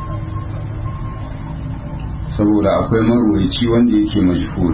saboda akwai marwaci wanda yake majhul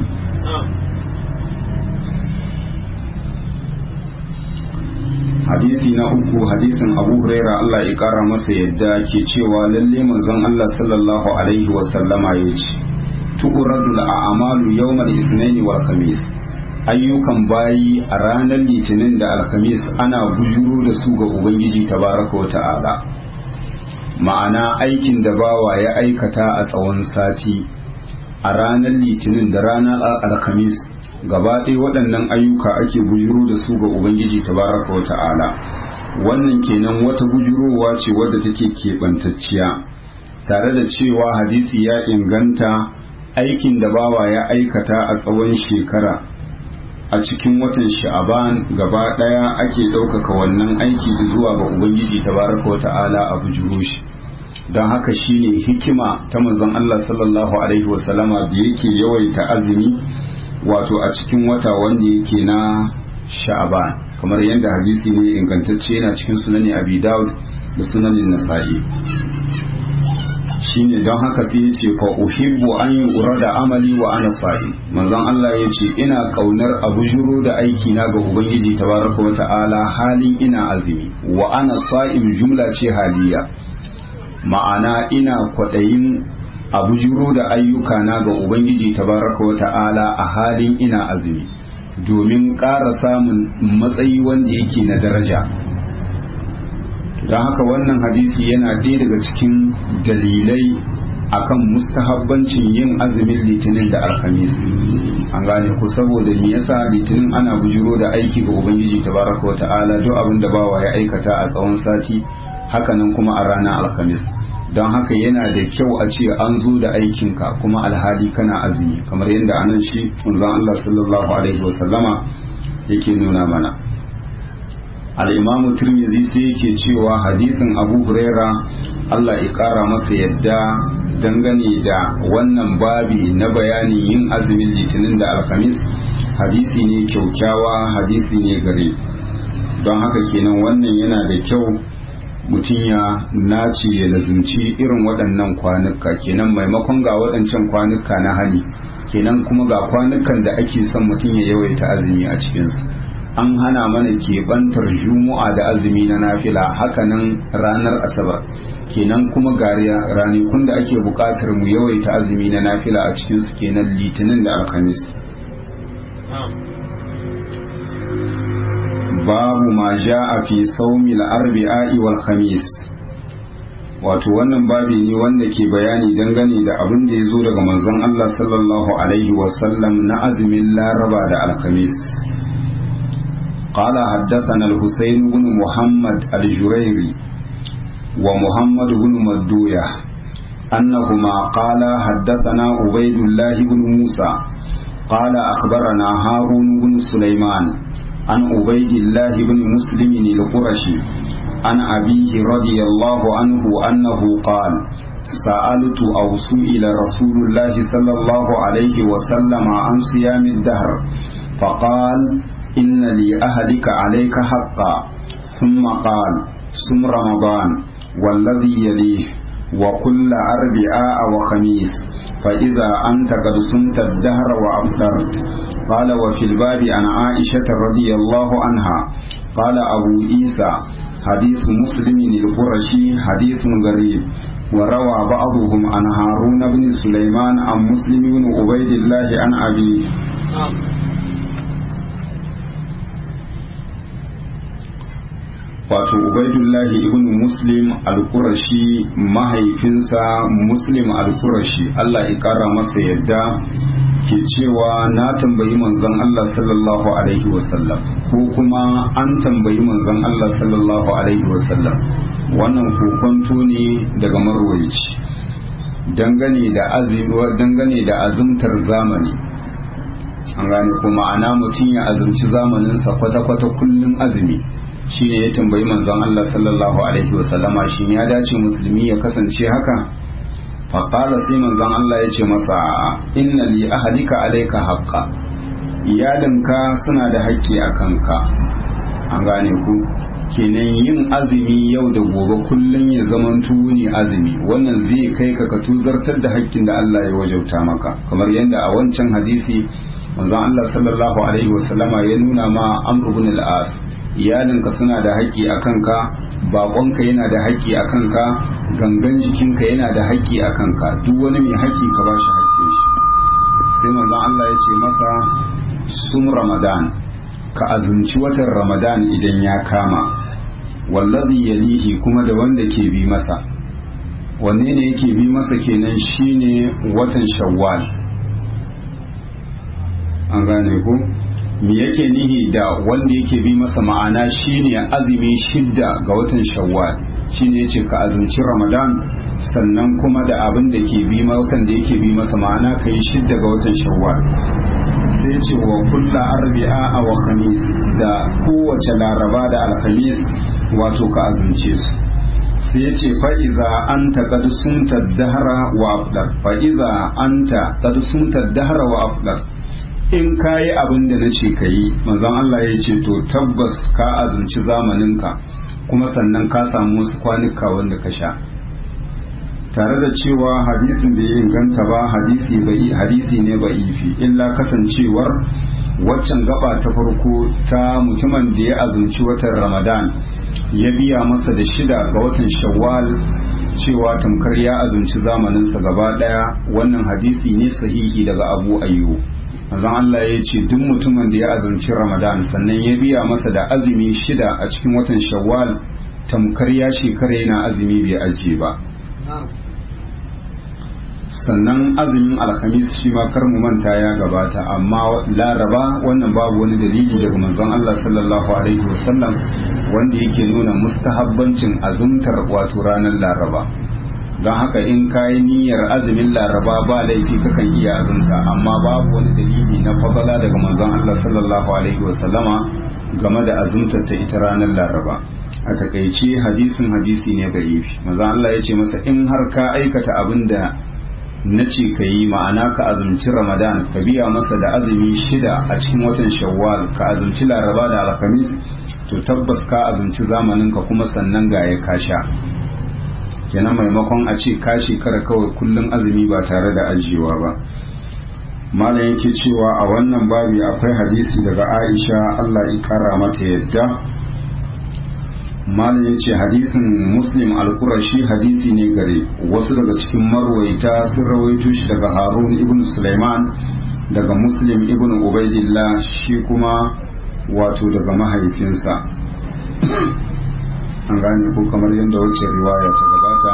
hadisi na uku hadisin abu huraira Allah ya kara masa yadda ke cewa lalle manzon Allah sallallahu alaihi wasallama ya ce tu'radul a'malu yawmal ithnaini wal khamis ayyukan bayi a ranar litinin da alkamis ana bujuro da su ga ubangiji tabaraka wa ta'ala ma'ana aikin da bawa ya aikata a tsawon sati a ranar litinin da ranar alkamis gaba ɗaya waɗannan ayyuka ake bujuro da su ga ubangiji tabaraka wa ta'ala wannan kenan wata bujurowa ce wadda take keɓantacciya tare da cewa hadisi ya inganta aikin da bawa ya aikata a tsawon shekara a cikin watan sha'aban gaba ɗaya ake ɗaukaka wannan aiki zuwa ga ubangiji tabaraka wa ta'ala a bujuro shi don haka shine hikima ta manzon Allah sallallahu alaihi wasallama da yake yawaita azumi wato a cikin wata wanda yake na sha'aban kamar yadda hadisi ne ingantacce yana cikin sunani abi dawud da sunanin nasa'i shine don haka sai ya ce fa uhibbu an yi da amali wa ana sa'i manzon Allah ya ce ina kaunar abu juro da aiki na ga ubangiji tabaraka wa ta'ala halin ina azumi wa ana sa'im jumla ce haliya ma'ana ina kwaɗayin abu juro da ayyuka na ga ubangiji tabaraka wa ta'ala a halin ina azumi domin ƙara samun matsayi wanda yake na daraja don haka wannan hadisi yana ɗaya daga cikin dalilai akan mustahabbancin yin azumin litinin da alhamis an gane ku saboda me yasa litinin ana bujiro da aiki ga ubangiji tabaraka wa ta'ala duk abin da bawa ya aikata a tsawon sati hakanan kuma a ranar alhamis don haka yana da kyau a ce an zo da aikinka kuma alhali kana azumi kamar yadda anan shi manzon Allah sallallahu alaihi wasallama yake nuna mana al'imamu turmizi sai yake cewa hadisin abu huraira Allah ya kara masa yadda dangane da wannan babi na bayanin yin azumin litinin da alhamis hadisi ne kyaukyawa hadisi ne gare don haka kenan wannan yana da kyau mutum ya nace ya lazumci irin waɗannan kwanuka kenan maimakon ga waɗancan kwanuka na hali kenan kuma ga kwanukan da ake son mutum ya yawaita azumi a cikinsu an hana mana keɓantar juma'a da azumi na nafila hakanan ranar asabar kenan kuma gariya ranakun da ake buƙatar mu yawaita azumi na nafila a cikinsu kenan litinin da alhamis babu ma a fi saumil arbi'a'i wal khamis wato wannan babi ne wanda ke bayani dangane da abin da ya zo daga manzon Allah sallallahu alaihi wasallam na azumin laraba da alkhamis قال حدثنا الحسين بن محمد الجريري ومحمد بن مدوية أنهما قال حدثنا عبيد الله بن موسى قال أخبرنا هارون بن سليمان عن عبيد الله بن مسلم القرشي عن أبيه رضي الله عنه أنه قال سألت أو سئل رسول الله صلى الله عليه وسلم عن صيام الدهر فقال إن لأهلك عليك حقا ثم قال صم رمضان والذي يليه وكل أربعاء وخميس فإذا أنت قد صمت الدهر وأفطرت قال وفي الباب عن عائشة رضي الله عنها قال أبو عيسى حديث مسلم القرشي حديث غريب وروى بعضهم عن هارون بن سليمان عن مسلم بن عبيد الله عن أبيه wato ubaidullahi ibn muslim al-qurashi mahaifinsa muslim al-qurashi Allah ya kara masa yadda ke cewa na tambayi manzon Allah sallallahu alaihi wasallam ko kuma an tambayi manzon Allah sallallahu alaihi wasallam wannan kokonto ne daga marwaci dangane da azumi dangane da azumtar zamani an gane kuma ana mutum ya azumci zamaninsa kwata-kwata kullum azumi shi ne ya tambayi manzon Allah sallallahu alaihi wasallama shi ya dace musulmi ya kasance haka faƙala sai manzon Allah ya ce masa inna li ahalika alaika haqqa iyalinka suna da haƙƙi a kanka an gane ku kenan yin azumi yau da gobe kullum ya zamanto ne azumi wannan zai kai ka ka tuzartar da haƙƙin da Allah ya wajauta maka kamar yadda a wancan hadisi manzon Allah sallallahu alaihi wasallama ya nuna ma Amr ibn al-As iyalinka suna da haƙƙi a kanka baƙonka yana da haƙƙi a kanka gangan jikinka yana da haƙƙi a kanka duk wani mai haƙƙi ka bashi haƙƙin shi sai manzon Allah ya ce masa sun ramadan ka azumci watan ramadan idan ya kama wallazi yalihi kuma da wanda ke bi masa wanne ne yake bi masa kenan shine watan shawwal an gane ku me yake nihi da wanda yake bi masa ma'ana shine azumi shidda ga watan shawwal shine yace ka azumci ramadan sannan kuma da abin da ke bi watan da yake bi masa ma'ana kai shidda ga watan shawwal sai ce wa kulla arbi'a wa khamis da kowace laraba da alkhamis wato ka azumce su sai ya ce fa'iza an ta kad sunta dahara wa afdar fa'iza an ta kad sunta dahara wa afdar in ka yi abin da na ce ka yi manzon Allah ya ce to tabbas ka azumci zamaninka kuma sannan ka samu wasu kwanuka wanda ka sha tare da cewa hadisin bai inganta ba hadisi bai hadisi ne ba ifi illa kasancewar waccan gaba ta farko ta mutumin da ya azumci watan ramadan ya biya masa da shida ga watan shawwal cewa tamkar ya azumci zamaninsa gaba daya wannan hadisi ne sahihi daga abu ayyub manzon Allah ya ce duk mutumin da ya azumci Ramadan sannan ya biya masa da azumi shida a cikin watan Shawwal tamkar ya shekara yana azumi bai ajiye ba sannan azumin alhamis shi ma kar mu manta ya gabata amma laraba wannan babu wani dalili daga manzon Allah sallallahu alaihi wasallam wanda yake nuna mustahabbancin azumtar wato ranar laraba don haka in ka yi niyyar azumin laraba ba laifi kakan iya azumta amma babu wani dalili na fadala daga manzon Allah sallallahu alaihi wasallama game da azumtar ta ita ranar laraba a takaice hadisin hadisi ne ga ifi manzon Allah ya ce masa in har ka aikata abin da na ce ka yi ma'ana ka azumci ramadan ka biya masa da azumi shida a cikin watan shawwal ka azumci laraba da alhamis to tabbas ka azumci zamanin ka kuma sannan ga ya kasha kenan maimakon a ce ka shekara kawai kullum azumi ba tare da ajiyewa ba malam yake cewa a wannan babi akwai hadisi daga aisha allah ya kara mata yadda malam yace hadisin muslim al-qurashi hadisi ne gare wasu daga cikin marwaita sun rawaito shi daga harun ibn sulaiman daga muslim ibn ubaidillah shi kuma wato daga mahaifinsa an gane ko kamar yadda wacce riwaya ta gabata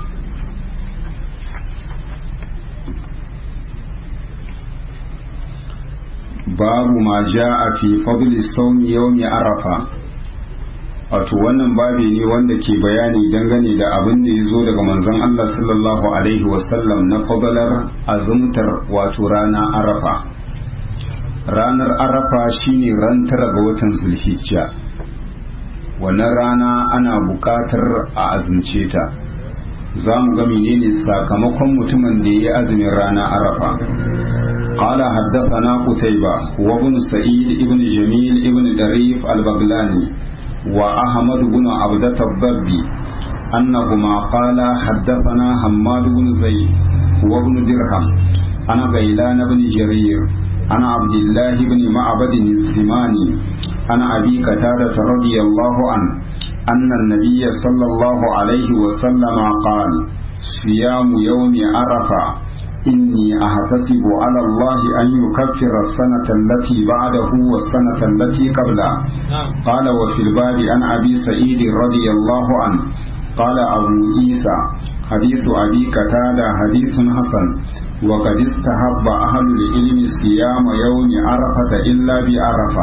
babu ma ja'a fi fadli sawmi yawmi arafa wato wannan babi ne wanda ke bayani dangane da abin da ya zo daga manzon Allah sallallahu alaihi wasallam na fadalar azumtar wato rana arafa ranar arafa shine ran tara ga watan zulhijja wannan rana ana buƙatar a azumce ta za mu ga menene sakamakon mutumin da ya yi azumin rana arafa قال حدثنا قتيبة وابن سعيد ابن جميل ابن دريف البغلاني وأحمد بن عبدة الضبي أنهما قال حدثنا حماد بن زيد وابن درهم أنا غيلان بن جرير أنا عبد الله بن معبد الزماني أنا أبي قتادة رضي الله عنه أن النبي صلى الله عليه وسلم قال صيام يوم عرفة إني أحتسب على الله أن يكفر السنة التي بعده والسنة التي قبله قال وفي الباب عن أبي سعيد رضي الله عنه قال أبو عيسى حديث أبي قتادة حديث حسن وقد استحب أهل العلم صيام يوم عرفة إلا بعرفة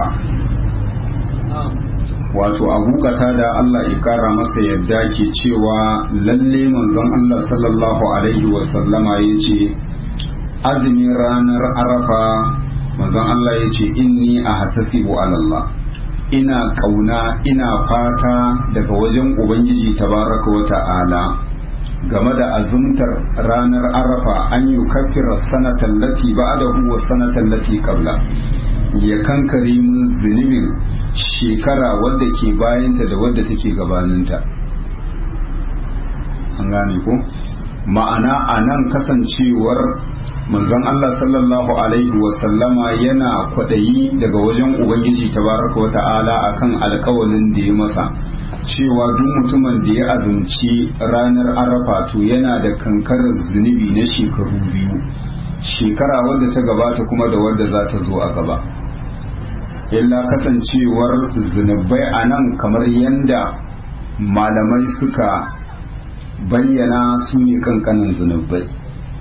wato abu da Allah ya kara masa yadda ke cewa lalle manzon Allah sallallahu alaihi wasallama ya ce azumin ranar arafa manzon Allah ya ce inni a hatasibu alallah ina kauna ina fata daga wajen ubangiji tabaraka wa ta'ala game da azumtar ranar arafa an yi kafira sanatan lati ba'dahu wa sanatan lati qabla ya kankare min zunubin shekara wadda ke bayanta da wadda take gabaninta an gane ko ma'ana a nan kasancewar manzon Allah sallallahu alaihi wasallama yana kwaɗayi daga wajen ubangiji tabaraka wa ta'ala akan alkawalin da ya masa cewa duk mutumin da ya azumci ranar arafa to yana da kankarar zunubi na shekaru biyu shekara wadda ta gabata kuma da wadda za ta zo a gaba illa kasancewar zunubai a nan kamar yadda malamai suka bayyana su ne kankanin zunubai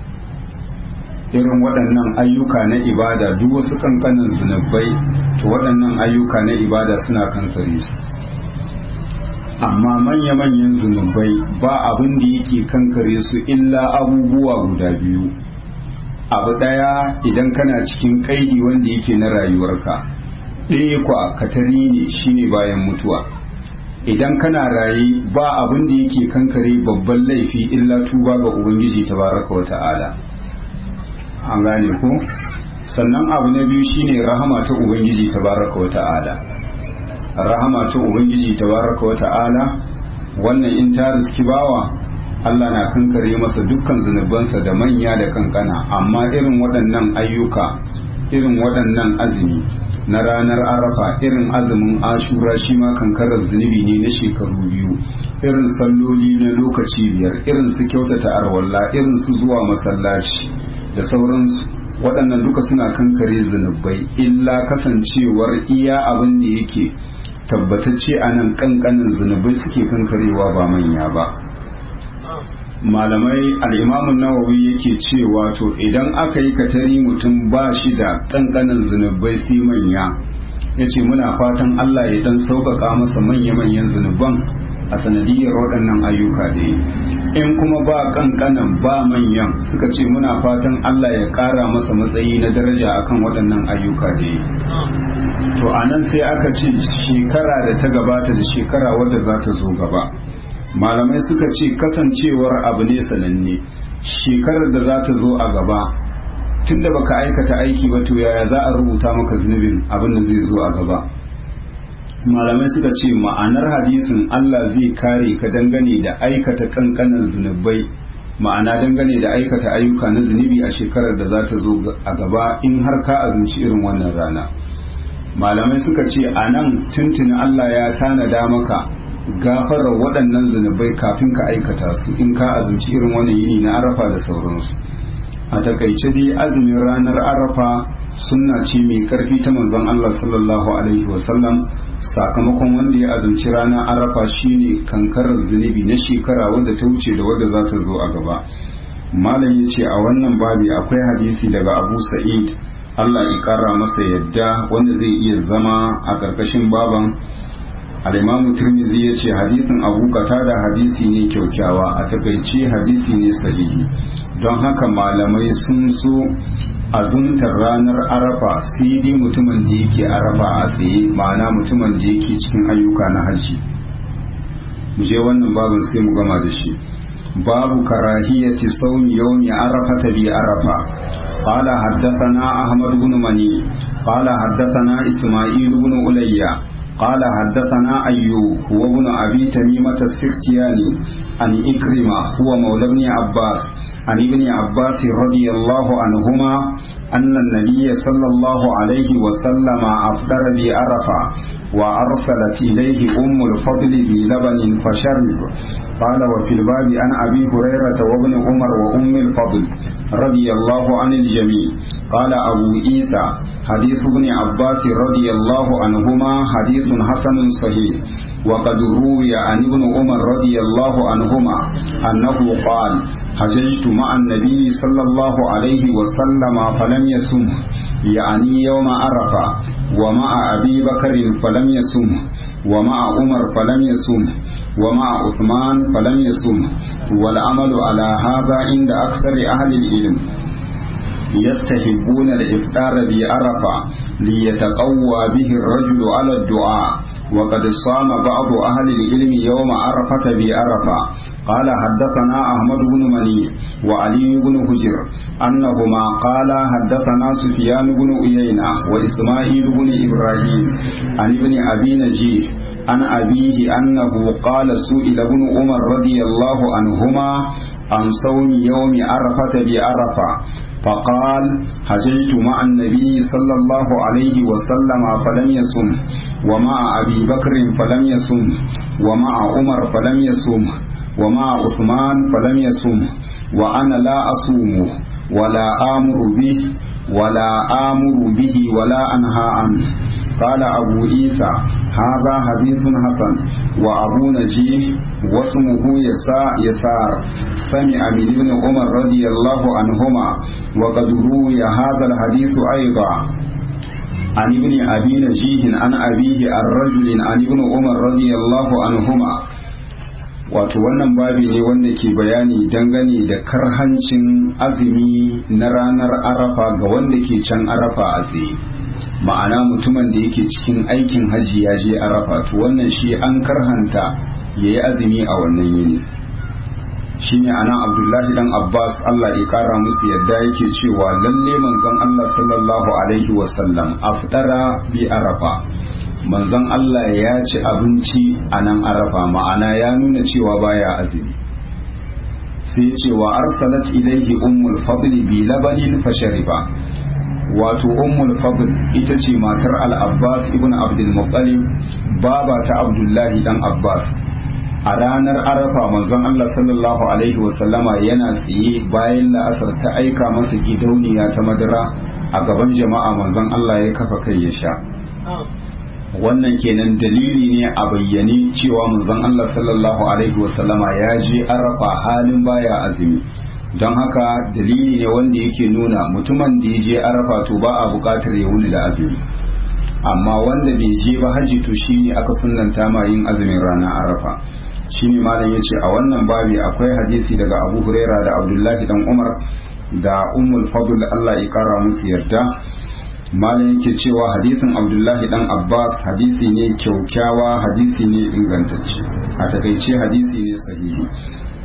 irin waɗannan ayyuka na ibada duk wasu kankanin zunubai to waɗannan ayyuka na ibada suna kankare su amma manya-manyan zunubai ba abin da yake kankare su illa abubuwa guda biyu abu ɗaya idan kana cikin kaidi wanda yake na rayuwarka ɗaya kwa katari ne shine bayan mutuwa idan kana raye ba abin da yake kankare babban laifi illa tuba ga ubangiji tabaraka wa ta'ala an gane ko sannan abu na biyu shine rahama ta ubangiji tabaraka wa ta'ala rahama ta ubangiji tabaraka wa ta'ala wannan in ta riski bawa Allah na kankare masa dukkan zunubansa da manya da kankana amma irin waɗannan ayyuka irin waɗannan azumi na ranar arafa irin azumin ashura shi ma kankarar zunubi ne na shekaru biyu irin salloli na lokaci biyar irin su kyautata arwalla irin su zuwa masallaci da sauransu waɗannan duka suna kankare zunubai illa kasancewar iya abin da yake tabbatacce a nan kankanin zunubai suke kankarewa ba manya ba malamai al'imamun nawawi yake cewa to idan aka yi katari mutum ba shi da kankanin zunubai fi manya ya ce muna fatan Allah ya dan sauƙaƙa masa manya-manyan zunuban a sanadiyar waɗannan ayyuka da yi in kuma ba kankanan ba manyan suka ce muna fatan Allah ya ƙara masa matsayi na daraja akan waɗannan ayyuka da yi to a nan sai aka ce shekara da ta gabata da shekara wadda za ta zo gaba malamai suka ce kasancewar abu ne sananne shekarar da za ta zo a gaba tun da baka aikata aiki ba to yaya za a rubuta maka zunubin abin da zai zo a gaba malamai suka ce ma'anar hadisin Allah zai kare ka dangane da aikata kankanan zunubai ma'ana dangane da aikata ayyuka na zunubi a shekarar da za ta zo a gaba in har ka azumci irin wannan rana malamai suka ce a nan tuntuni Allah ya tanada maka gafarar waɗannan zunubai kafin ka aikata su in ka azumci irin wannan yini na arafa da sauransu a takaice dai azumin ranar arafa sunna ce mai karfi ta manzon Allah sallallahu alaihi wasallam sakamakon wanda ya azumci ranar arafa shine kankarar zunubi na shekara wadda ta wuce da wadda za ta zo a gaba malam ya ce a wannan babi akwai hadisi daga abu sa'id Allah ya kara masa yadda wanda zai iya zama a karkashin baban al-imam tirmidhi ya ce hadisin abu da hadisi ne kyaukyawa a takaice hadisi ne sahihi don haka malamai sun so azumtar ranar arafa sai dai mutumin da yake arafa a tsaye ma'ana mutumin da yake cikin ayyuka na hajji mu je wannan babin sai mu gama da shi babu karahiyati saumi yawmi arafata bi arafa قال حدثنا أحمد بن مني قال حدثنا إسماعيل بن أليا قال حدثنا أيوب هو ابن أبي تميمة السختياني عن إكرمة هو مولى ابن عباس عن ابن عباس رضي الله عنهما أن النبي صلى الله عليه وسلم أفطر بعرفة وأرسلت إليه أم الفضل بلبن فشرب قال وفي الباب عن أبي هريرة وابن عمر وأم الفضل رضي الله عن الجميع قال أبو عيسى حديث ابن عباس رضي الله عنهما حديث حسن صحيح وقد روي عن ابن عمر رضي الله عنهما أنه قال حججت مع النبي صلى الله عليه وسلم فلم يسم يعني يوم عرفة ومع أبي بكر فلم يسم ومع عمر فلم يسم ومع عثمان فلم يسم والعمل على هذا عند أكثر أهل العلم يستحبون الإفطار بعرفة ليتقوى به الرجل على الدعاء وقد صام بعض أهل العلم يوم عرفة بعرفة قال حدثنا أحمد بن مني وعلي بن هجر أنهما قال حدثنا سفيان بن عيينة وإسماعيل بن إبراهيم عن ابن أبي نجيح عن أبيه أنه قال سئل ابن عمر رضي الله عنهما عن صوم يوم عرفة بعرفة فقال حججت مع النبي صلى الله عليه وسلم فلم يصم ومع أبي بكر فلم يصم ومع عمر فلم يصم ومع عثمان فلم يصم وأنا لا أصوم ولا آمر به ولا آمر به ولا أنهى عنه قال أبو عيسى هذا حديث حسن وأبو نجيح واسمه يسار يسار سمع من ابن عمر رضي الله عنهما وقد روي هذا الحديث أيضا عن ابن أبي نجيح عن أبيه الرجل عن ابن عمر رضي الله عنهما wato wannan babi ne wanda ke bayani dangane da karhancin azumi na ranar arafa ga wanda ke can arafa a tsaye ma'ana mutumin da yake cikin aikin hajji ya je arafa to wannan shi an karhanta ya yi azumi a wannan yini shine ana abdullahi dan abbas allah ya kara musu yadda yake cewa lalle manzon allah sallallahu alaihi wasallam afdara bi arafa manzon Allah ya ci abinci a nan arafa ma'ana ya nuna cewa baya azumi sai cewa arsalat ilaihi ummul fadli bi labanin fashariba wato ummul fadl ita ce matar al-abbas ibn abdul muttalib baba ta abdullahi dan abbas a ranar arafa manzon Allah sallallahu alaihi wasallama yana tsaye bayan la'asar ta aika masa gidauniya ta madara a gaban jama'a manzon Allah ya kafa kai ya sha wannan kenan dalili ne a bayyane cewa manzon Allah sallallahu alaihi wasallama ya je arafa halin baya azumi don haka dalili ne wanda yake nuna mutumin da ya je arafa to ba a bukatar ya wuni da azumi amma wanda bai je ba haji to shine aka sunnanta ma yin azumin ranar arafa shine malam yace a wannan babi akwai hadisi daga Abu Huraira da Abdullahi dan Umar da Ummul Fadl Allah ya kara musu yarda malam yake cewa hadisin abdullahi dan abbas hadisi ne kyaukyawa hadisi ne ingantacce a takaice hadisi ne sahihi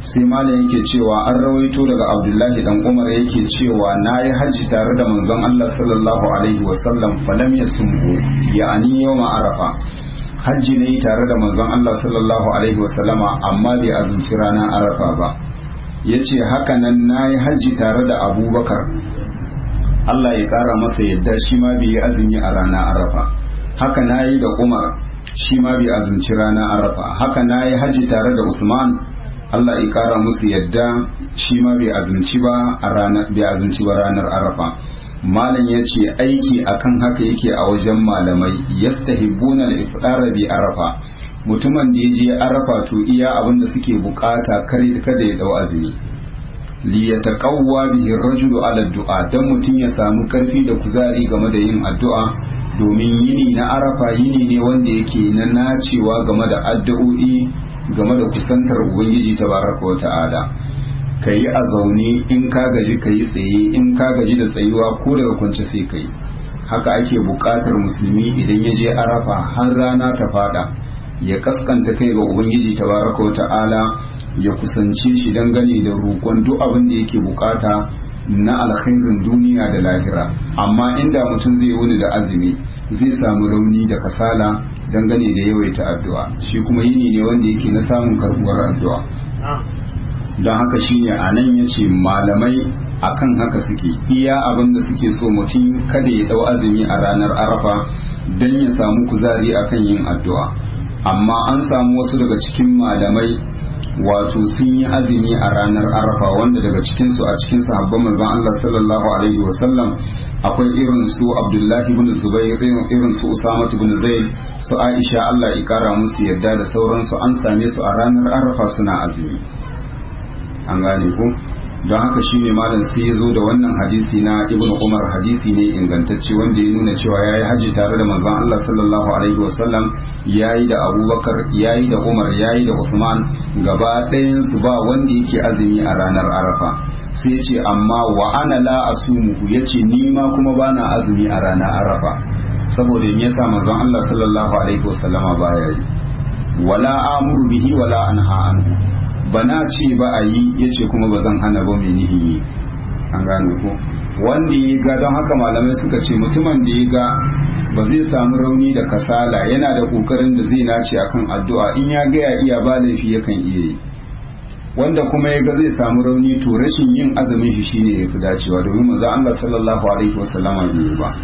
sai malam yake cewa an rawaito daga abdullahi dan umar yake cewa na yi hajji tare da manzon allah sallallahu alaihi wasallam falam ya sumbu ya'ani yau arafa hajji ne tare da manzon allah sallallahu alaihi wasallama amma bai azumci ranar arafa ba ya ce haka nan na yi hajji tare da abubakar allah ya kara masa yadda shi ma bai yi azumi a ranar arafa haka na yi da umar shi ma bai azumci ranar arafa haka na yi hajji tare da usman Allah ya kara musu yadda shi ma bai azumci ba a ranar bai azumci ba ranar Arafa malam ya ce aiki akan haka yake a wajen malamai yastahibbuna al-ifdara bi Arafa mutumin da ya je Arafa to iya abin da suke bukata kare kada ya dau azumi li yataqawwa bihi ar-rajulu ala du'a dan mutum ya samu karfi da kuzari game da yin addu'a domin yini na Arafa yini ne wanda yake na nacewa game da addu'o'i game da kusantar ubangiji tabaraka wa ta'ala ka yi a zaune in ka gaji ka yi tsaye in ka gaji da tsayuwa ko daga kwance sai ka yi haka ake buƙatar musulmi idan ya je arafa har rana ta fada ya kaskanta kai ga ubangiji tabaraka wa ta'ala ya kusance shi dangane da roƙon duk abin da yake buƙata na alkhairin duniya da lahira amma inda mutum zai wuni da azumi zai samu rauni da kasala dangane da yawaita addu'a shi kuma yini ne wanda yake na samun karbuwar addu'a don haka shine a nan ya ce malamai akan haka suke iya abin da suke so mutum kada ya dau azumi a ranar arafa don ya samu kuzari akan yin addu'a amma an samu wasu daga cikin malamai wato sun yi azumi a ranar arafa wanda daga cikinsu a cikin sahabban manzon Allah sallallahu alaihi wasallam akwai irin su abdullahi ibn zubair irin su usama ibn zaid su aisha Allah ya kara musu yadda da sauransu an same su a ranar arafa suna azumi an gane ku don haka shine malam sai ya zo da wannan hadisi na ibn umar hadisi ne ingantacce wanda ya nuna cewa ya yi haji tare da manzon Allah sallallahu alaihi wasallam ya yi da abubakar ya yi da umar ya yi da usman gaba ɗayan su ba wanda yake azumi a ranar arafa sai ce amma wa ana la asumuhu yace ni ma kuma bana azumi a ranar arafa saboda me yasa manzon Allah sallallahu alaihi wasallama baya yi wala amuru bihi wala anha anhu bana ce ba a yi yace kuma ba zan hana ba mai nihi yi an gane ko wanda ya ga don haka malamai suka ce mutumin da ya ga ba zai samu rauni da kasala yana da kokarin da zai nace akan addu'a in ya ga ya iya ba laifi yakan iya yi wanda kuma ya ga zai samu rauni to rashin yin azumin shi shine yafi dacewa domin manzo Allah sallallahu alaihi wasallama bai ba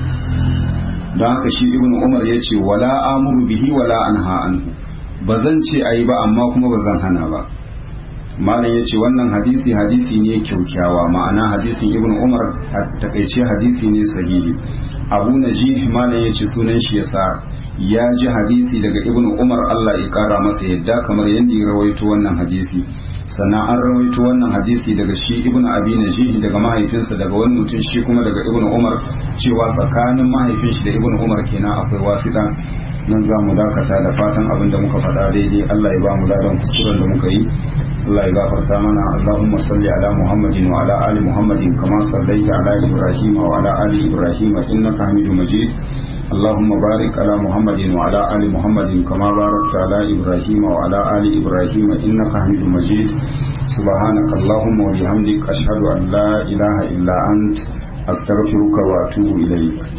don haka shi ibnu umar ya ce wala amuru bihi wala anha anhu ba zan ce ayi ba amma kuma ba zan hana ba malam ya ce wannan hadisi hadisi ne kyaukyawa ma'ana hadisin ibnu umar a takaice hadisi ne sahihi abu najih malam ya ce sunan shi yasa ya ji hadisi daga ibnu umar Allah ya kara masa yadda kamar yadda ya rawaito wannan hadisi sannan an rawaito wannan hadisi daga shi ibn abi najih daga mahaifinsa daga wani mutum shi kuma daga ibn umar cewa tsakanin mahaifin shi da ibn umar kenan akwai wasiɗa nan za mu dakata da fatan abin da muka faɗa daidai Allah ya ba mu ladan kuskuren da muka yi Allah ya gafarta mana Allahumma salli ala Muhammadin wa ala ali Muhammadin kama sallaita ala Ibrahim wa ala ali Ibrahim innaka Hamidum Majid اللهم بارك على محمد وعلى آل محمد كما باركت على إبراهيم وعلى آل إبراهيم إنك حميد مجيد سبحانك اللهم وبحمدك أشهد أن لا إله إلا أنت أستغفرك وأتوب إليك